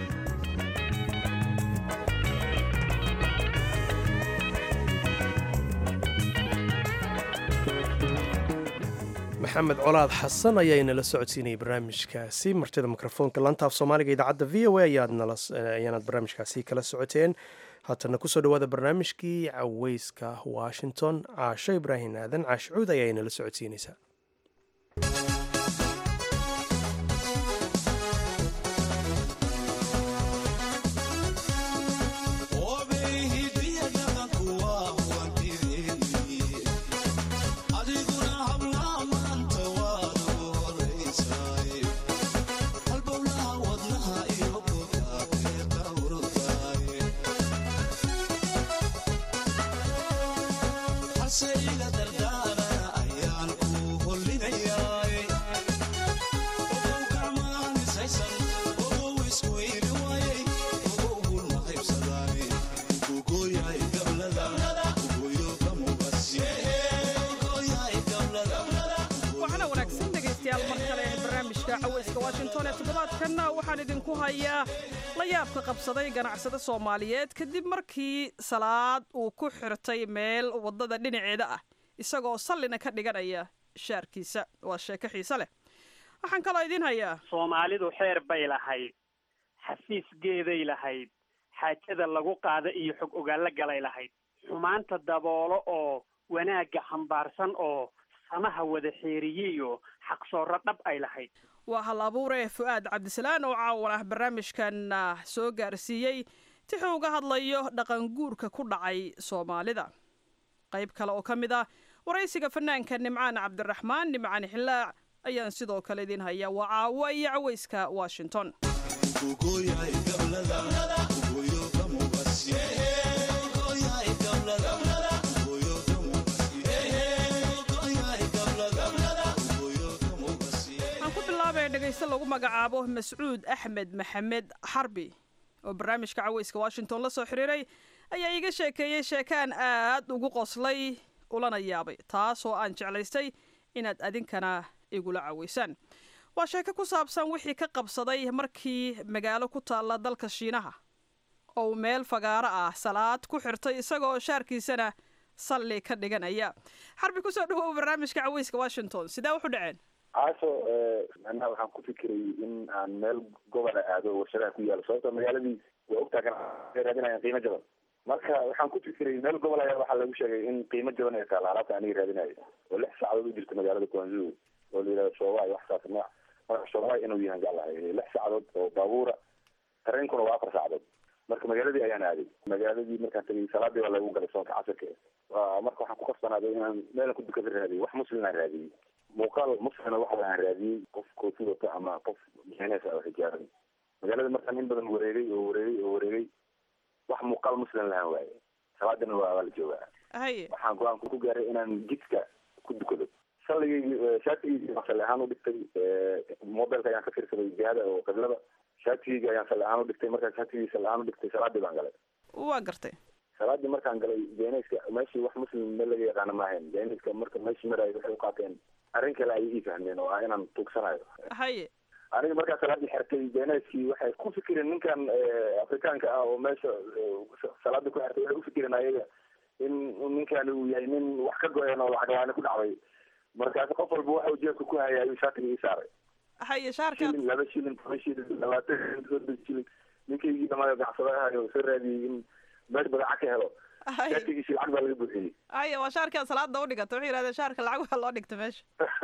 maxamed colaad xasan ayaa inala socodsiinayay barnaamijkaasi martida mikrofoonka lantaaf soomaaliga idaacadda v o a ayaanaad barnaamijkaasi kala socoteen haatana kusoo dhawaada barnaamijkii caweyska washington caasho ibraahim aadan caashi cuud ayaa inala socodsiinaysaa toddobaadkanna waxaan idinku hayaa la yaabka qabsaday ganacsade soomaaliyeed kadib markii salaad uu ku xirtay meel waddada dhinaceeda ah isagoo sallina ka dhiganaya shaarkiisa waa sheeko xiise leh waxaan kaloo idiin hayaa soomaalidu xeer bay lahayd xafiisgeeday lahayd xaajada lagu qaada iyo xog ogaallo galay lahayd xumaanta daboolo oo wanaagga xambaarsan oo samaha wada xeeriyiyo xaqsoorro dhab ay lahayd waa hal abuure fu-aad cabdisalaan oo caawan ah barnaamijkan soo gaarsiiyey tixuu uga hadlayo dhaqan guurka ku dhacay soomaalida qayb kale oo ka mid ah waraysiga fanaanka nimcaan cabdiraxmaan nimcaan xillaac ayaan sidoo kale idiin hayaa waa caawa iyo caweyska washington dhegeyste lagu magacaabo mascuud axmed maxamed xarbi oo barnaamijka caweyska washington la soo xiriiray ayaa iiga sheekeeyey sheekaan aad ugu qoslay ulana yaabay taasoo aan jeclaystay inaad adinkana igula caweysaan waa sheeko ku saabsan wixii ka qabsaday markii magaalo ku taalla dalka shiinaha oo meel fagaaro ah salaad ku xirtay isagoo shaarkiisana salli ka dhiganaya xarbi kusoo dhawow barnaamijka caweyska washington sidee wuxu dhaceen caaso macnaha waxaan ku fikiray in aan meel gobola aado warshadaha ku yaalo sababto magaaladii waa ogtaa kan raadinayaan qiimo jaban marka waxaan ku fikiray meel gobol ayaa waxaa lagu sheegay in qiimo jaban ay taala alaabta aniga raadinayo oo lix saacadood u jirta magaalada kuanzu oo la yihahdo shoobaay wax saas nooc marka shoobaay inuu yahan jeclahay lix saacadood oo baabuura tareenkuna waa afar saacadood marka magaaladii ayaan aaday magaaladii markaan tagay salaadii waa lagu galay soonka casirka marka waxaan ku qasbanaaday inaan meelan ku dukada raadiyay wax muslim aan raadiyey muuqaal muslina waxa aan raadiyey qof koofi wata ama qof mixnees ah oo xijaaban magaalada markaan in badan wareegay oo wareegay oo wareegay wax muuqaal muslim lahaan waaye salaadina waa waa la joogaa haye waxaan go-aan ku gaaray inaan jidka ku dukado salligaygi shaatigaygi baan salli ahaan u dhigtay mobilka ayaan ka fiirsaday jihada oo qiblada shaatigaygi ayaan salli ahaan u dhigtay markaan shaatigaygi salli ahaan u dhigtay salaadii baan galay waa gartay salaadii markaan galay jeeneyska meeshii wax muslim me laga yaqaana maahayn jeeneyska marka meeshii maraayo waxay u qaateen arrin kale ayay ii fahmeen oo ah inaan tuugsanayo haye aniga markaa salaadii xertay jeeneyskii waxay ku fikireen ninkan afrikaanka ah oo meesha salaadii ku xertay waxay ufikireen ayaga in ninkani uu yahay nin wax ka go-een oo lacag la-aani ku dhacday markaasi qof walba waxa uu jeebka ku hayay ayuu shaatiga ii saaray haye shaarka shilin laba shilin toban shilin labaatan shilin soddon shilin ninkaygii dhamaada gacsadahayo soo raadiyey in meel badeeca ka helo haye shaatigiisi lacag baa laga buuxiyey haye waa shaarkaa salaada u dhigata waxay yidhahdeen shaarka lacag waa loo dhigta meesha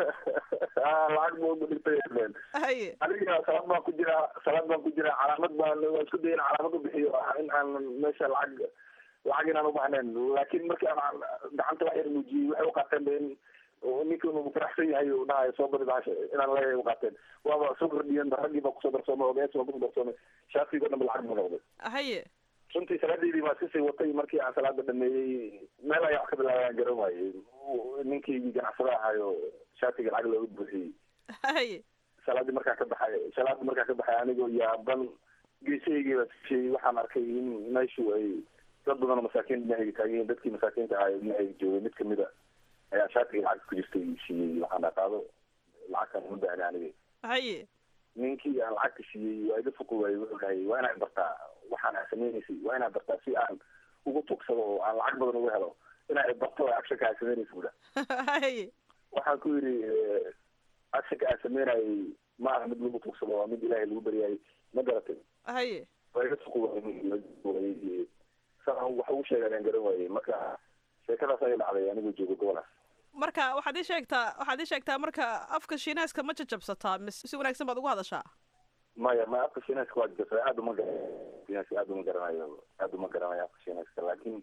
Ah, lacag buu ugu dhigtay leen haye aniga salaad baan ku jiraa salaad baan ku jiraa calaamad baan waa isku daya in calaamad u bixiyo ah in aan meesha lacag lacag inaan ubaahnayn laakiin markii aan gacanta wax yar muujiyey waxay uqaateen ba in ninkan uu faraxsan yahay uu dhahayo soo badi bahasha inaan leeyahay uqaateen waaba soo kordhiyeen ba raggii baa kusoo darsoomay ogees baa kusoo darsoomay shaatigo dhan ba lacag buu noqday haye runtii salaadeydii baa iskasii watay markii aan salaada dhameeyey meel ayaa wax ka bilaabayaan garan waayey ninkaygii ganacsada ahayo shaatiga lacag looga buuxiyey haye salaadii markaa ka baxay salaadii markaa ka baxay anigoo yaaban geesahaygi baa sishey waxaan arkay in meeshu ay dad badan oo masaakiin dhinahayga taagan yihiin dadkii masaakiinta ahaa dhinahayga joogay mid kamid a ayaa shaatiga lacag ku jirtay siiyey waxaan qaado lacagtan uma baahni aniga haye ninkii aan lacagta siiyey waa iga fuqi waayey wuxuu dhahay waa inaad bartaa waxaan aad samaynaysay waa inaad bartaa si aan ugu tugsado oo aan lacag badan uga helo inaad barto actionka aad samaynaysa buda haye waxaan ku yidhi actionka aad samaynayay ma aha mid lagu tugsado waa mid ilaahay lagu baryaayay ma garatay haye waa iga fuqi waayey saan wax ugu sheegaan aan garan waayey marka sheekadaas ayay dhacday anigoo jooga gobolaas marka waxaad ii sheegtaa waxaad ii sheegtaa marka afka shiinaaska ma jajabsataa mis si wanaagsan baad ugu hadashaa maya ma afka shiinaaska waa jirta aad uma garanayo shiinaaska aad uma garanayo aad uma garanayo afka shiinaaska laakiin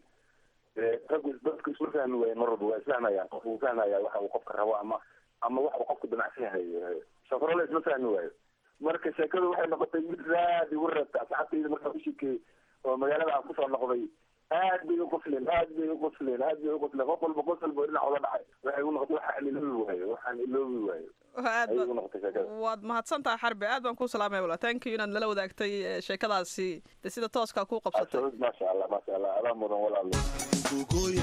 raggu dadku isma fahmi waayen mar walba waa isfahmayaan qof uu fahmaya waxa uu qofka rabo ama ama waxa uu qofku damacsan yahay safarole isma fahmi waayo marka sheekadu waxay noqotay mid raad igu reebta asxaabtayda markaa ku sheekeeyey oo magaalada aan kusoo noqday aad bay uqosleen aad bay uqosleen aad bay uqosleen qof walba qos walba dhinac uga dhacay waxay igu noqotay waxaan iloobi waayo waxaan iloobi waayo aad ayay ba- igu noqotay sheekada waad mahadsantaha xarbi aad baan kuu salaamaya wala thank you inaad nala wadaagtay eh, sheekadaasi de sida tooskaa kuu qabsatay absolut maasha allah maasha allah adaa mudan walaalo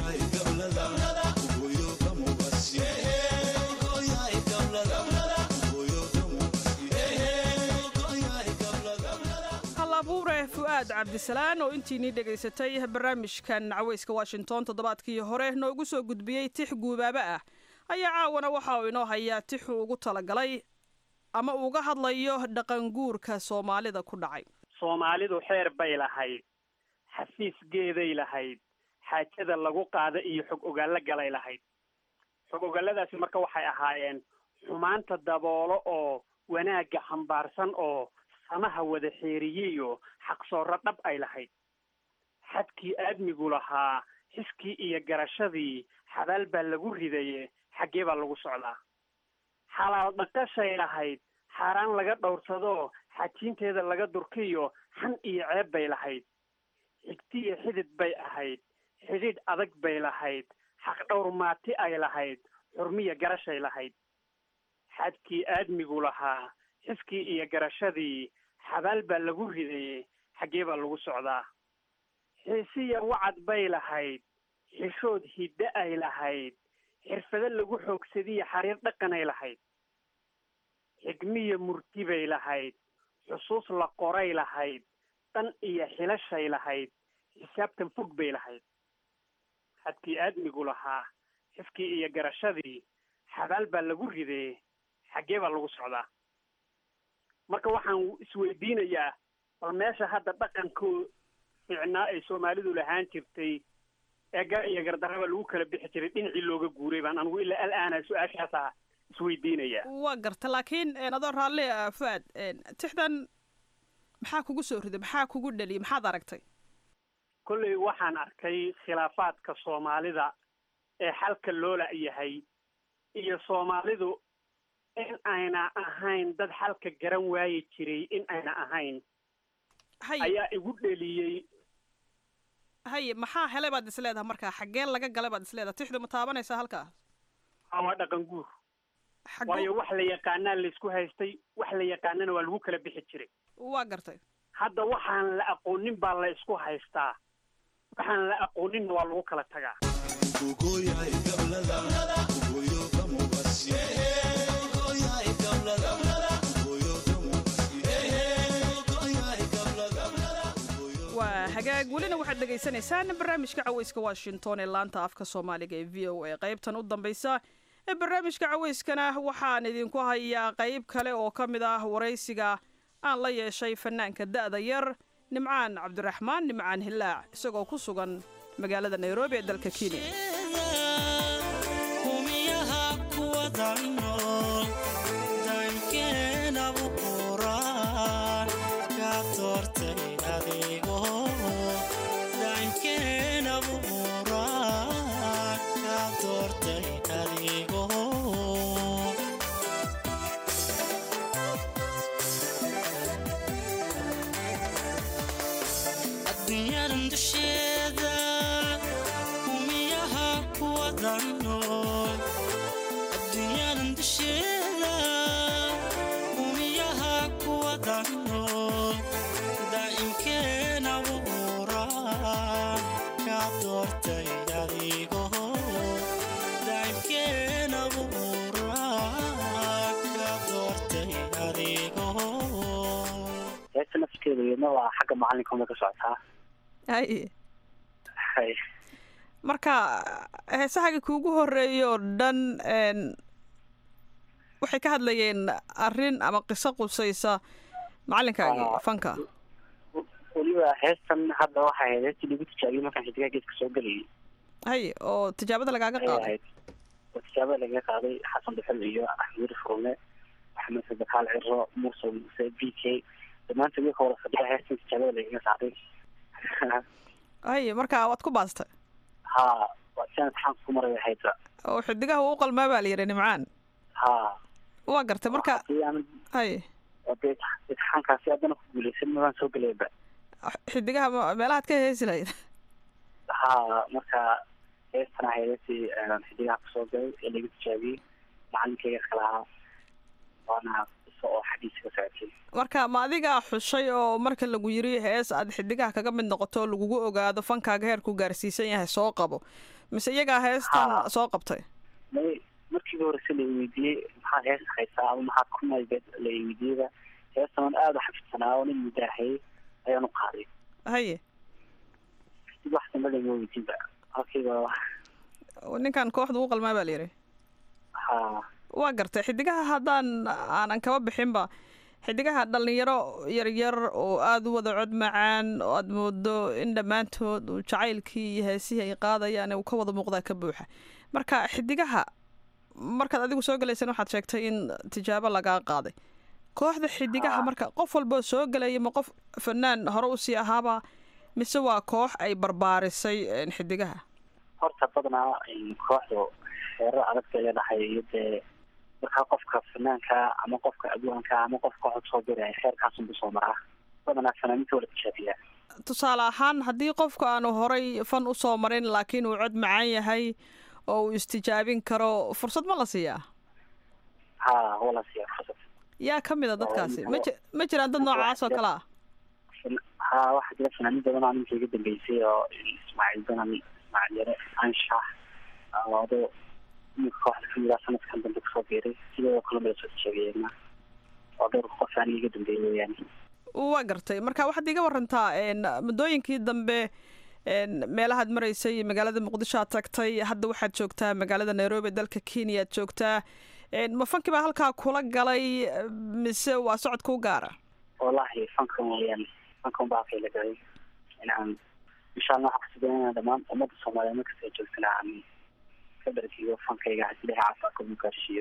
hal abuure fu'aad cabdisalaan oo intiinii dhegaysatay barnaamijkan caweyska washington toddobaadkii hore noogu soo gudbiyey tix guubaaba ah ayaa caawana waxa uu inoo hayaa tixuu ugu talagalay ama uga hadlayo dhaqanguurka soomaalida ku dhacay soomaalidu xeer bay lahayd xafiisgeeday lahayd xaajada lagu qaada iyo xog ogaallo galay lahayd xog ogaalladaasi marka waxay ahaayeen xumaanta daboolo oo wanaagga xambaarsan oo samaha wada xeeriyeyo xaqsoorro dhab ay lahayd xadkii aadmigu lahaa xiskii iyo garashadii xabaal baa lagu ridaye xaggee baa lagu socdaa xalaal dhaqashay lahayd xaaraan laga dhowrsadoo xajiinteeda laga durkiyo xan iyo ceeb bay lahayd xigtiyo xidid bay ahayd xidhiidh adag bay lahayd xaq dhowr maati ay lahayd xurmiya garashay lahayd xadkii aadmigu lahaa xiskii iyo garashadii xabaal baa lagu ridaye xaggee baa lagu socdaa xiisiya wacad bay lahayd xishood hiddo ay lahayd xirfado lagu xoogsadiyo xariir dhaqanay lahayd xigmiya murti bay lahayd xusuus la qoray lahayd dan iyo xilashay lahayd xisaabtan fog bay lahayd xadkii aadmigu lahaa xiskii iyo garashadii xabaal baa lagu ridee xaggee baa lagu socdaa marka waxaan isweydiinayaa bal meesha hadda dhaqankoo fiicnaa ay soomaalidu lahaan jirtay ee gar iyo gardarraba lagu kala bixi jiray dhinacii looga guuray baan anigu ilaa alaana su-aashaasa isweydiinayaa waa garta laakiin een, adoo raalli ah fu'aad een, tixdan maxaa kugu soo riday maxaa kugu dhaliyay maxaad aragtay kolley waxaan arkay khilaafaadka soomaalida ee xalka loola yahay iyo soomaalidu in ayna ahayn dad xalka garan waayi jiray in ayna ahayn haye ayaa igu dheliyey haye maxaa helay baad is leedahay markaa xaggee laga galay baad is leedahay tixdu ma taabanaysaa halkaa ama dhaqan guur xaggu waayo wax la yaqaanaa laysku haystay wax la yaqaanana waa lagu kala bixi jiray waa gartay hadda waxaan la aqoonin baa la isku haystaa waxaan la aqooninna waa lagu kala tagaa waa hagaag welina waxaad dhegaysanaysaan barnaamijka caweyska washington ee laanta afka soomaaliga ee v o a qaybtan u dambaysa ee barnaamijka caweyskana waxaan idinku hayaa qayb kale oo ka mid ah waraysiga aan la yeeshay fanaanka da'da yar nimcaan cabdiraxmaan nimcaan hilaac isagoo ku sugan magaalada nairobi ee dalka kenya heesta nafskeeda iyadna waa xagga macalinka uma ka socotaa hay hay marka heesahaga kuugu horeeya oo dhan n waxay ka hadlayeen arrin ama qiso qusaysa macalinkaagi Ah. fanka weliba heestan hadda waxay ahayd heestii lagu tijaabiyey markaan xidigaha geeska soo gelayay hay oo tijaabada lagaaga ayay qaaday ahayd oo tijaabada lagaga qaaday xasan dhuxul iyo axmed furume maxamed sadakaal ciro muuse muuse b k dhammaantood iyaga wada fadhiya heestan tijaabada lagaga qaaday hay marka waad ku baastay ha waa si aan imtixaanka ku maray ahayd oo xidigaha uu qalmaa baa la yidhi nimcaan ha waa gartay marka hadii aan hay oo dee imtixaankaasi haddana ku guuleysan mabaan soo gelayba xidigaha ma- meelahaad ka heesi lahayd ha marka heestan ahayd heestii aan xidigaha kusoo galay ee laga tijaabiyey macalinkayga iska lahaa waana qiso oo xaggiisa ka socotay marka ma adigaa xushay oo marka lagu yiri hees aad xidigaha kaga mid noqoto oo lagugu ogaado fankaaga heerku gaarsiisan yahay soo qabo mise iyagaa heestan Ha. soo qabtay may markiiba horese la weydiiyey maxaad hees haysaa ama maxaad ku maybeed la weydiiyeyba heestan aan aada u xafidsanaa oo nin mudaahayey ayaan u qaaday haye dib wax dambe lama weydiinba halkiiba ninkan kooxda u qalmaa baa la yidhi ha waa gartay xidigaha haddaan aanan kaba bixinba xidigaha dhalinyaro yaryar oo aada u wada cod macaan oo aada moodo in dhammaantood uu jacaylkii iyo heesihii ay qaadayaan uu ka wada muuqdaa ka buuxa marka xidigaha markaad adigu soo galayseen waxaad sheegtay in tijaabo lagaa qaaday kooxda xidigaha marka qof walboo soo gelaya ma qof fanaan hore usii ahaaba mise waa koox ay barbaarisay een, xidigaha horta badanaa kooxdu xeero adag bay leedahay iyo dee markaa qofka fanaanka ama qofka adwaanka ama qofka cod soo diraya xeerkaasunbu soo maraa badanaa fanaaninta wala tijaabiyaa tusaale ahaan haddii qofku aanu horay fan usoo marin laakiin uu cod macaan yahay oo uu istijaabin karo fursad ma la siiyaa ha wala siiya fursad yaa ka mid a dadkaasi ma ji- ma jiraan dad noocaas oo kale ah ha waxaa jira fanaanin badan oo ninka iga dambeysay oo ismaaciil banan ismaaciil yare anshax ado ninka kooxda kamid ah sanadkan dambe kusoo biiray sidoo kale mala soo tijaabiyeena oo dhowr qof aan iga dambeeyay weeyaane waa gartay marka waxaad iga warantaa een, muddooyinkii dambe een, meelahaad maraysay magaalada muqdisho aad tagtay hadda waxaad joogtaa magaalada nairobi dalka kenya aad joogtaa een, ma fankii baa halkaa kula galay mise waa socod kuu gaara wallahi fankan weeyaan fankan baa halkay la galay inaan insha allah waxaan kusuganayna dhammaan ummadda soomaaliyeed markasta ay joogtana aan ka dhargiyo fankayga hasi ilahay caafimaadka ugu gaarsiiyo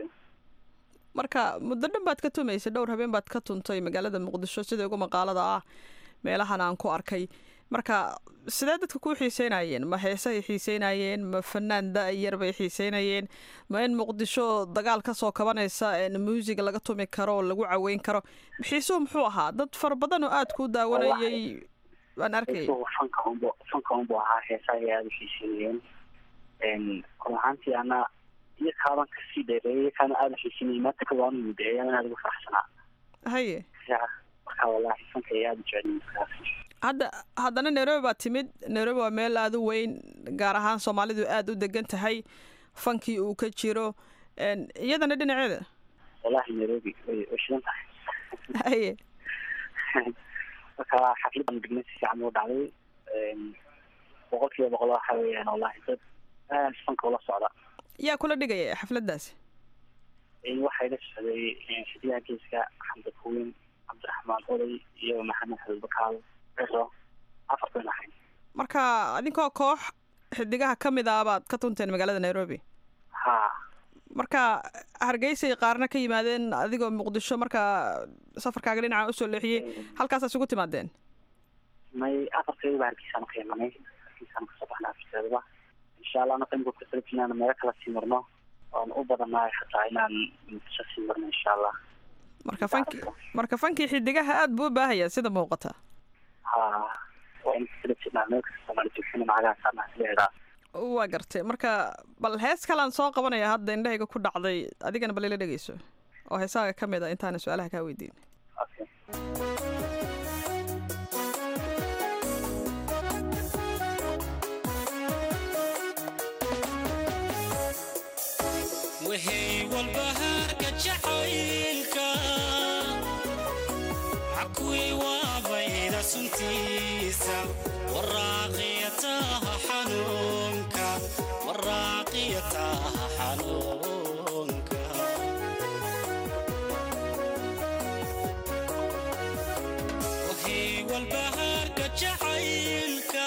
marka muddo dhan baad ka tumaysay dhowr habeen baad ka tuntay magaalada muqdisho sida ugu maqaalada ah meelahan aan ku arkay marka sidee dadka kuu xiiseynayeen ma heesahay xiiseynayeen ma fanaan da-yar bay xiiseynayeen ma in muqdisho dagaal ka soo kabanaysa een muusiga laga tumi karo oo lagu caweyn karo xiisuhu muxuu ahaa dad fara badan oo aada kuu daawanayay baan arkayay isagu fanka unbu fanka unbu ahaa heesaha ay aada u xiiseynayeen run ahaantii ana iyo kaaban kasii dheereeyay kaana aada xiisinayay maanta ka waanu mideeyaan aada ugu faraxsanaa haye ya marka wallahi fanka ay aada u jecel markaas hadda haddana nairobi baa timid nairobi waa meel aada u weyn gaar ahaan soomaalidu aada u degan tahay fankii uu ka jiro Een, iyadana dhinaceeda wallahi nairobi way way shidan tahay haye marka xafladan dhignay si fiican u dhacday boqol kiiba boqol waxa weeyaan wallahi dad aad fanka ula socda yaa kula dhigaya xafladdaasi waxay la socday xidiyaha geeska xamda kuweyn cabdiraxmaan oday iyo maxamed xabibakaal ciro afar bayn ahayn marka adinkoo koox xidigaha ka mid ah baad ka tunteen magaalada nairobi ha marka hargeysay qaarna ka yimaadeen adigoo muqdisho markaa safarkaaga dhinaca usoo leexiyey halkaasaa isugu timaadeen may afarteeda baa hargeysaanu ka imanay hargeysaanu kasoo baxnay afarteedaba insha allah anaka imika kusala inaan meelo kala sii marno oon u badanahay xataa inaan muqdisho sii marno insha allah marka fanki marka fankii xidigaha aada buu u baahaya sida muuqata ha waa in kusala jirnaa meel kasta soomaali joogsan macagaha saarnaa sida idhaa waa gartay marka bal hees kalaan soo qabanaya hadda indhahayga ku dhacday adigana bal ila dhegeyso oo heesaaga ka mid a intaana su-aalaha kaa weydiin okay wixii walbahaarka jacaylka cakuwii waabayda suntiisa waraaqiyataha xanuunka waraaqiyataha xanuunka wixii walbahaarka jacaylka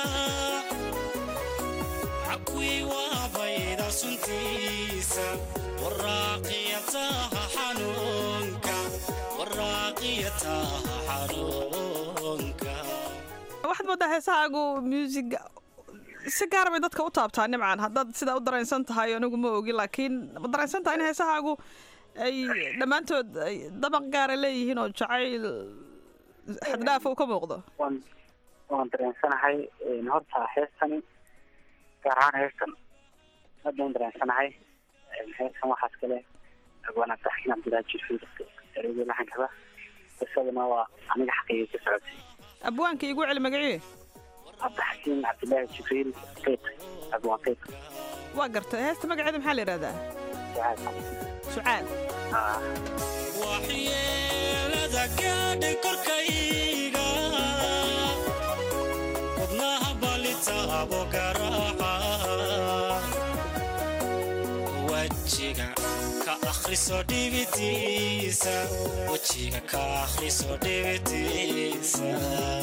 cakuwii waabayda suntiisa waraaqiyataha xanuunka waraaqiyataha xanuunka waxaad moodaa heesahaagu music si gaara bay dadka u taabtaa nimcan haddaad sidaa u dareensan tahay anigu ma ogi laakiin ma dareensan tahay in heesahaagu ay dhammaantood ay dabaq gaara leeyihiin oo jacayl xaddhaafa uu ka muuqdo waan waan dareensanahay horta heestani gaar ahaan heestan aad baan dareensanahay heestan waxaas kale agwana taxkiin cabdilaahi jirfiid ereyga laxankada qisaduna waa aniga xaqeeyay ka socotay abwaanka igu celi magacii cabdixakiin cabdilaahi jibriil qeyb abwaan qeyb waa gartay heesta magaceeda maxaa la yidhahdaa sucaad waxyeelada gaadhay korkayga wadnaha balitaabo garaaca wejiga ka akhriso dhibitiisa wejiga ka akhriso dhibitiisa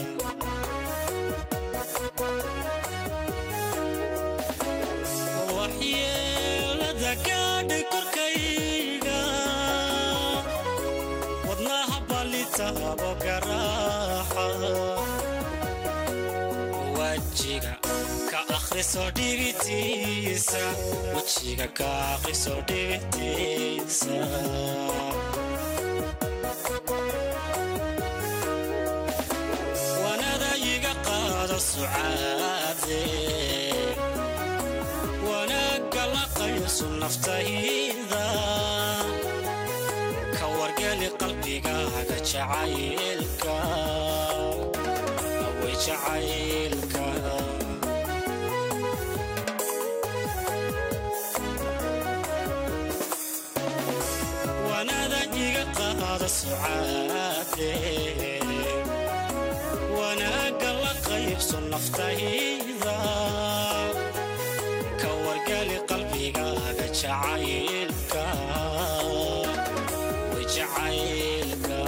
waxyeelada gaadhay korkayga wadnaha balitaabo garaaca wejiga ka akhriso dhibitiisa wejiga ka akhriso dhibitiisa wanada iga qaado sucaade wanaagga la qayso naftayda ka wargeli qalbigaaga jacaylka awey jacaylka wanada iga qaado sucaade wanaagga la qaybso naftayda ka wargali qalbigaaga jacaylka way jacaylka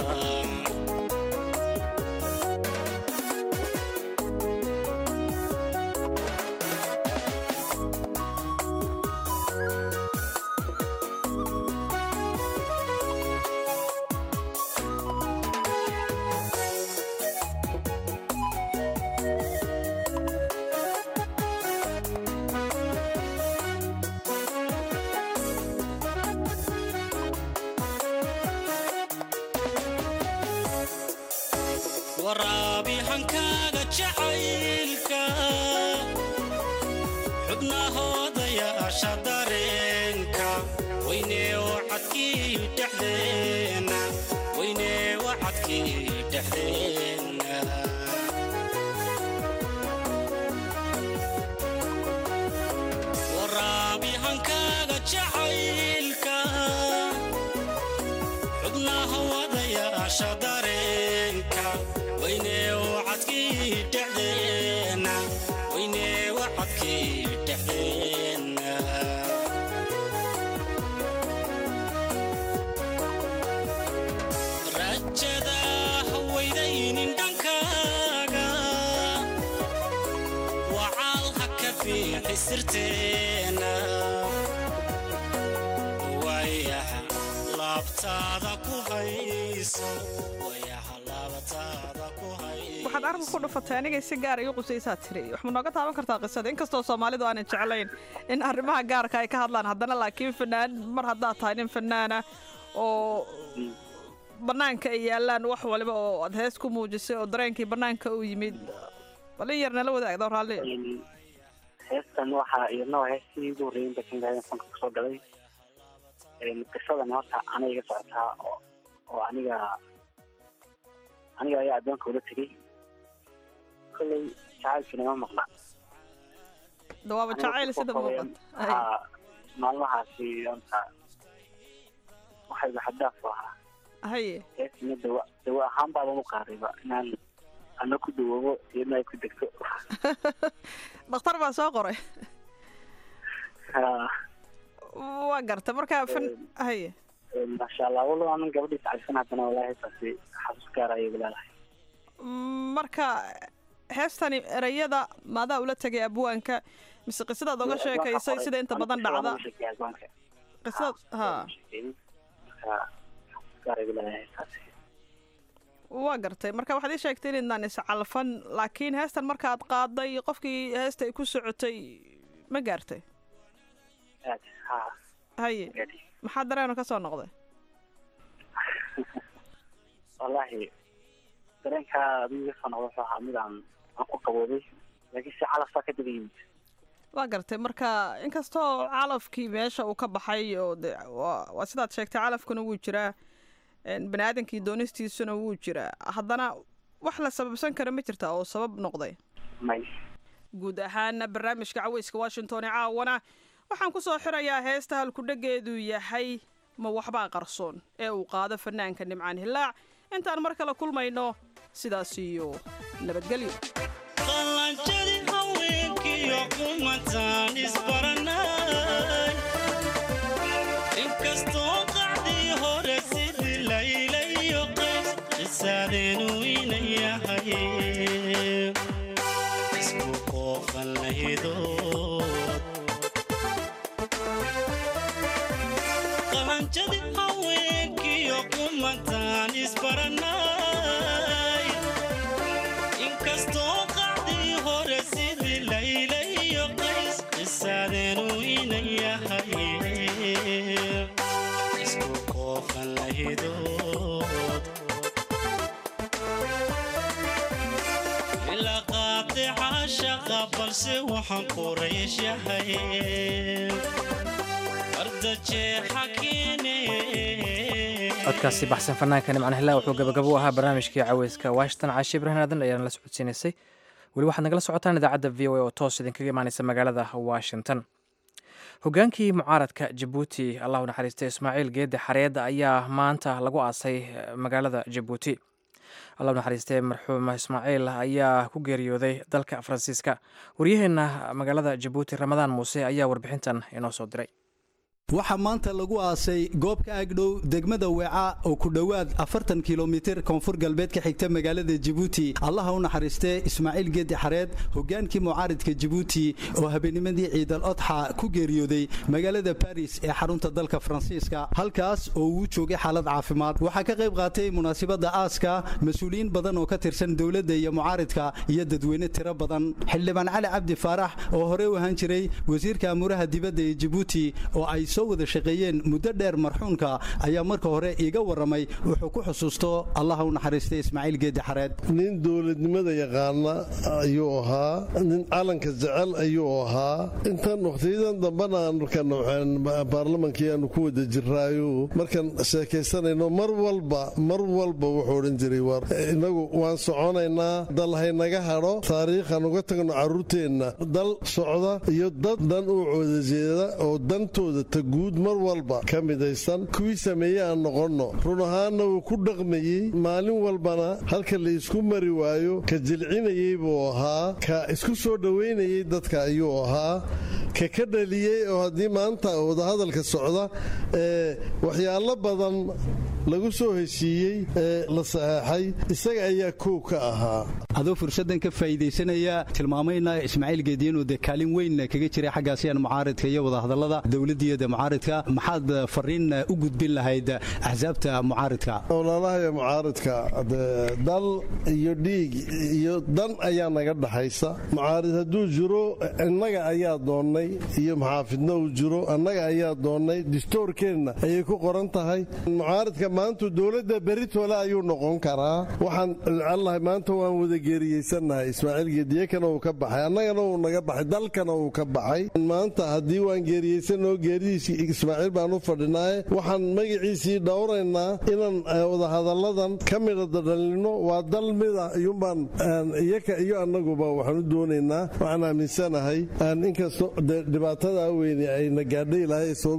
waraabi hankaaga jacaylka xubnahooda yaasha dareenka dhexdeena weyne wacadkii dhexdeena waraabi hankaaga jacaylka xubnaha wadayaasha dareenka weyne wacadkii dhexdeena weyne wacadkii dhexdeena rajada hawaydaynin dhankaaga wacaal ha ka fiixi sirteena wayaha laabtaada ku hayso wayaha laabtaada ku hayso waxaad arrinka ku dhufatay anigay si gaar igu qusaysaa tiri wax ma nooga taaban kartaa qisada inkastoo soomaalidu aanan jeclayn in arrimaha gaarka ay ka hadlaan haddana laakiin fanaan mar haddaad tahay nin fanaana oo bannaanka ay yaalaan wax waliba oo aad hees ku muujisay oo dareenkii bannaanka u yimid bal in yar nala wadaagdo raalli heestan waxaa iyadna waa heestii ugu horreeyay inta kingadan fanka kusoo galay qisadan horta aniga iga socotaa oo oo aniga aniga ayaa addoonka ula tegey kolley jacaylkiina ma maqla dawaaba jacayl sida muuqata Ay, waxaa maalmahaasi horta waxayba xadaaf u ahaa haye heestina dawa dawa ahaan baaban u qaadayba inaan ana ku dawoobo iyadna ay ku degto dhakhtar baa soo qoray Ha, waa garta marka fan haye maasha allah walo anan gabadhiis cagsan haddana walaa heestaasi xasuus gaar ayay leedahay marka heestani erayada maadaa ula tegay abwaanka mise qisadaad oga sheekaysay sida inta badan dhacda qisad ha waa gartay marka waxaad ii sheegtay inaydnaan iscalfan laakiin heestan markaad qaaday qofkii heesta ay ku socotay ma gaartay haye maxaa dareeno ka soo noqday wallahi dareenkaa adigu iga soo noqda wuxuu ahaa mid aan aan ku qaboobay laakiin si calafaa ka daba yimid waa gartay marka inkastoo calafkii meesha uu ka baxay oo de waa waa sidaad sheegtay calafkuna wuu jiraa een, bani aadamkii doonistiisuna wuu jiraa haddana wax la sababsan kara ma jirta oo sabab noqday may guud ahaana barnaamijka caweyska washington ee caawana waxaan ku soo xirayaa heesta halkudhegeedu yahay ma waxbaa qarsoon ee uu qaado fanaanka nimcaan hilaac intaan mar kale kulmayno sidaas iyo nabadgelyo qalanjadi haweenkiyo kumataan isbaranay inkastoo qacdii hore sidii laylayo qays qisaadeenu ina yahay isku qoofan lahidood qalanjadi haweenkiyo kumataan isbaranay inkastoo qacdii hore sidii laylayo qays qisaadeenu ina yahay isku qoofan lahidood ila qaatica shaqa balse waxaan qurayshahay ardajeexa keene codkaasi baxsan fanaanka nimcan hilaa wuxuu gabagabo u ahaa barnaamijkii caweyska washington caashi ibrahin aadan ayaana la socodsiinaysay weli waxaad nagala socotaan idaacadda v o a oo toos idinkaga imaaneysa magaalada washington hogaankii mucaaradka jabuuti allahu naxariistay ismaaciil geede xareedda ayaa maanta lagu aasay eh, magaalada jabuuti allahu naxariistay marxuum ismaaciil ayaa ku geeriyooday dalka faransiiska waryaheena magaalada jabuuti ramadaan muuse ayaa warbixintan inoo soo diray waxaa maanta lagu aasay goob ka agdhow degmada weeca oo ku dhowaad afartan kilomitir koonfur galbeed ka xigta magaalada jabuuti allaha u naxariistee ismaaciil geedi xareed hogaankii mucaaridka jabuuti oo habeenimadii ciidal odxa ku geeriyooday magaalada baris ee xarunta dalka faransiiska halkaas oo uu joogay xaalad caafimaad waxaa ka qayb qaatay munaasabadda aaska mas-uuliyiin badan oo ka tirsan dowladda iyo mucaaridka iyo dadweyne tiro badan xildhibaan cali cabdi faarax oo horey u ahaan jiray wasiirka amuuraha dibadda ee jabuuti oo ay soo soo wada shaqeeyeen muddo dheer marxuunka ayaa marka hore iiga warramay wuxuu ku xusuusto allaha u naxariistay ismaaciil geedi xareed nin dowladnimada yaqaana ayuu ahaa nin calanka jecel ayuu ahaa intan wakhtiyadan dambana aan baarlamankii aanu ku wada jiraayo markaan sheekaysanayno mar walba mar walba wuxuu odhan jiray inagu waan soconaynaa dal haynaga hadho taariikhaan uga tagno carruurteenna dal socda iyo dad dhan u cooda jeeda oo dantooda ta guud mar walba ka midaysan kuwii sameeye aan noqonno run ahaanna wuu ku dhaqmayey maalin walbana halka la isku mari waayo ka jilcinayey buu ahaa ka isku soo dhowaynayey dadka ayuu ahaa ka ka dhaliyey oo haddii maanta wadahadalka socda ee waxyaalo badan lagu soo heshiiyey ee la saxeexay isaga ayaa koow ka ahaa adoo fursaddan ka faa'iidaysanaya tilmaamayna ismaaciil geedi inuu dee kaalin weyn kaga jiray xaggaasiyan mucaaridka iyo wadahadallada dowladdiiyada mucaaridka maxaad fariin u gudbin lahayd axsaabta mucaaridka ololahaya mucaaridka dal iyo dhiig iyo dan ayaa naga dhaxaysa mucaarid hadduu jiro innaga ayaa doonnay iyo maxaafidna uu jiro annaga ayaa doonnay distoorkeenna ayay ku qoran tahay mucaaridka maantu dowladda beritole ayuu noqon karaa waxaan jecellahay maanta waan wada geeriyeysannahay ismaaciil geediyekana uu ka baxay annagana uu naga baxay dalkana uu ka baxay maanta haddii waan geeriyeysanoo geeridiisii ismaaciil baan u fadhinaaye waxaan magaciisii dhowraynaa inaan wadahadalladan ka mida dadhalino waa dal mida iyumbaan iyaka iyo annaguba waxaan u doonaynaa waxaan aaminsanahay inkastoo dhibaatada weyne ayna gaadhay ilaahay soo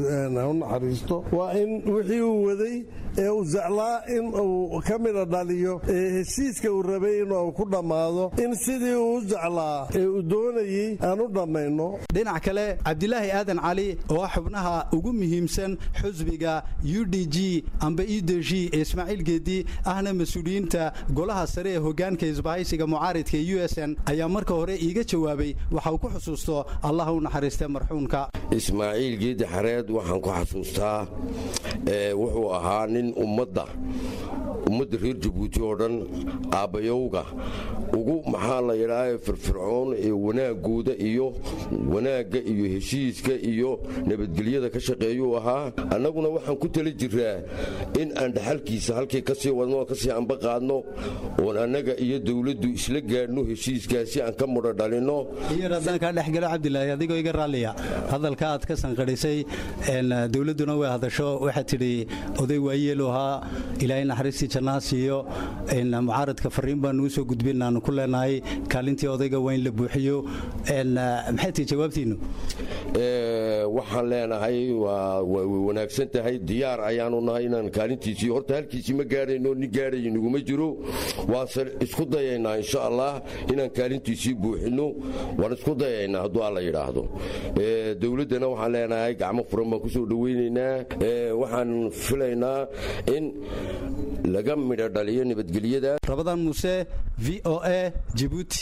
u naxariisto waa in wixii uu waday ee uu jeclaa in uu ka mida dhaliyo ee heshiiska uu rabay inuu ku dhammaado in sidii uu u jeclaa ee uu doonayey aan u dhammayno dhinac kale cabdilaahi aadan cali oo ah xubnaha ugu muhiimsan xusbiga u d g amba e d g ee ismaaciil geedi ahna mas-uuliyiinta golaha sare ee hogaanka isbahaysiga mucaaridka ee u s n ayaa marka hore iiga jawaabay waxa uu ku xusuusto allah u naxariista marxuunka ismaaciil geedi xareed waxaan ku xasuustaa wuxuu ahaa nin ummadda ummadda reer jabuuti oo dhan aabbayowga ugu maxaa la yidhaaha firfircoon ee wanaagooda iyo wanaagga iyo heshiiska iyo nabadgelyada ka shaqeeyuu ahaa annaguna waxaan ku tala jiraa in aan dhaxalkiisa halkii ka sii wadno kasii anba qaadno oon annaga iyo dowladdu isla gaadhno heshiiskaasi aan ka mudho dhalinno iyo haddaan kaa dhexgalo cabdilaahi adigoo iga raalliya hadalka aad ka sanqadhisay dowladduna way hadasho waxaad tidhi oday waayeelu ahaa ilaahay naxariistii jannaa siiyo mucaaradka fariin baan nuu soo gudbin aanu ku leenahay kaalintii odayga waa in la buuxiyo maxay tihi jawaabtiinnu waxaan leenahay way wanaagsan tahay diyaar ayaanu nahay inaan kaalintiisii horta halkiisii ma gaadhayno nin gaadhayo naguma jiro waanse isku dayaynaa insha allah inaan kaalintiisii buuxinno waan isku dayaynaa hadduu alla yidhaahdo dowladdana waxaan leenahay gacmo furan baan kusoo dhowaynaynaa waxaan filaynaa in laga midho dhaliyo nabadgelyada rabadaan muuse v o a jibuuti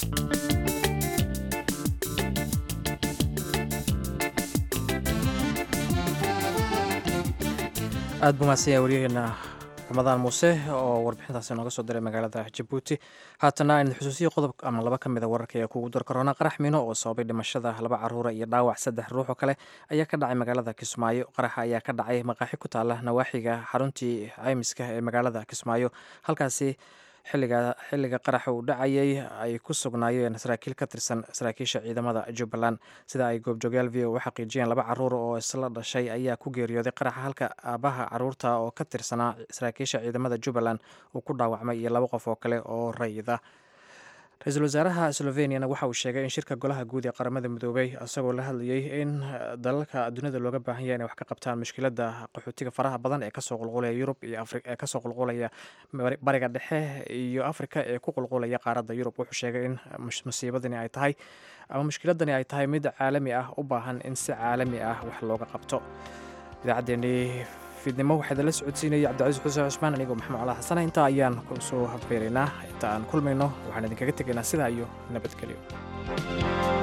aad buu mahadsanyahay waryaheena ramadaan muuse oo warbixintaasi nooga soo diray magaalada jabuuti haatana aynu xusuusiya qodob ama laba ka mida wararka ee kugu dar korona qarax mino oo sababay dhimashada laba caruura iyo dhaawac saddex ruux oo kale ayaa ka dhacay magaalada kismaayo qaraxa ayaa ka dhacay maqaaxi ku taala nawaaxiga xaruntii caymiska ee magaalada kismaayo halkaasi xiliga qaraxa uu dhacayay ay ku sugnaayeen saraakiil ka tirsan saraakiisha ciidamada jubbaland sida ay goobjoogyaal v o u xaqiijiyeen laba caruur oo isla dhashay ayaa ku geeriyooday qaraxa halka aabaha caruurta oo ka tirsanaa saraakiisha ciidamada jubbaland uu ku dhaawacmay iyo laba qof oo kale oo rayida ra-iisul wasaaraha sloveniana waxa uu sheegay in shirka golaha guud ee qaramada midoobay isagoo la hadlayay in dalalka dunida looga baahan yahay inay wax ka qabtaan mushkilada qaxootiga faraha badan ee kasoo qulqulaya yurub iyo ee kasoo qulqulaya bariga dhexe iyo afrika ee ku qulqulaya qaaradda yurub wuxuu sheegay in musiibadani ay tahay ama mushkiladani ay tahay mid caalami ah u baahan in si caalami ah wax looga qabto idaacaddeenii fiidnimo waxaa idinla socodsiinaya cabdicasiis xuseen cusmaan anigoo maxamed cala xasana intaa ayaan soo habbeeraynaa inta aan kulmayno waxaan idinkaga tegaynaa sidaa iyo nabadgelyo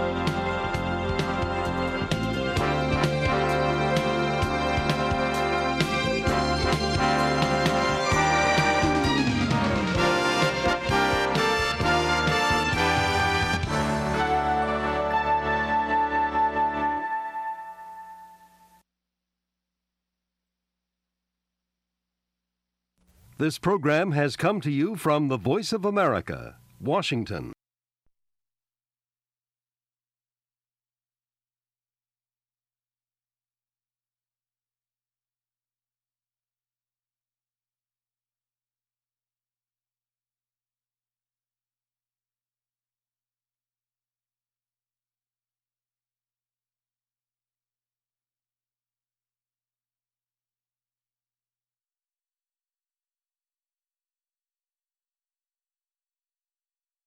This program has come to you from the Voice of America, Washington.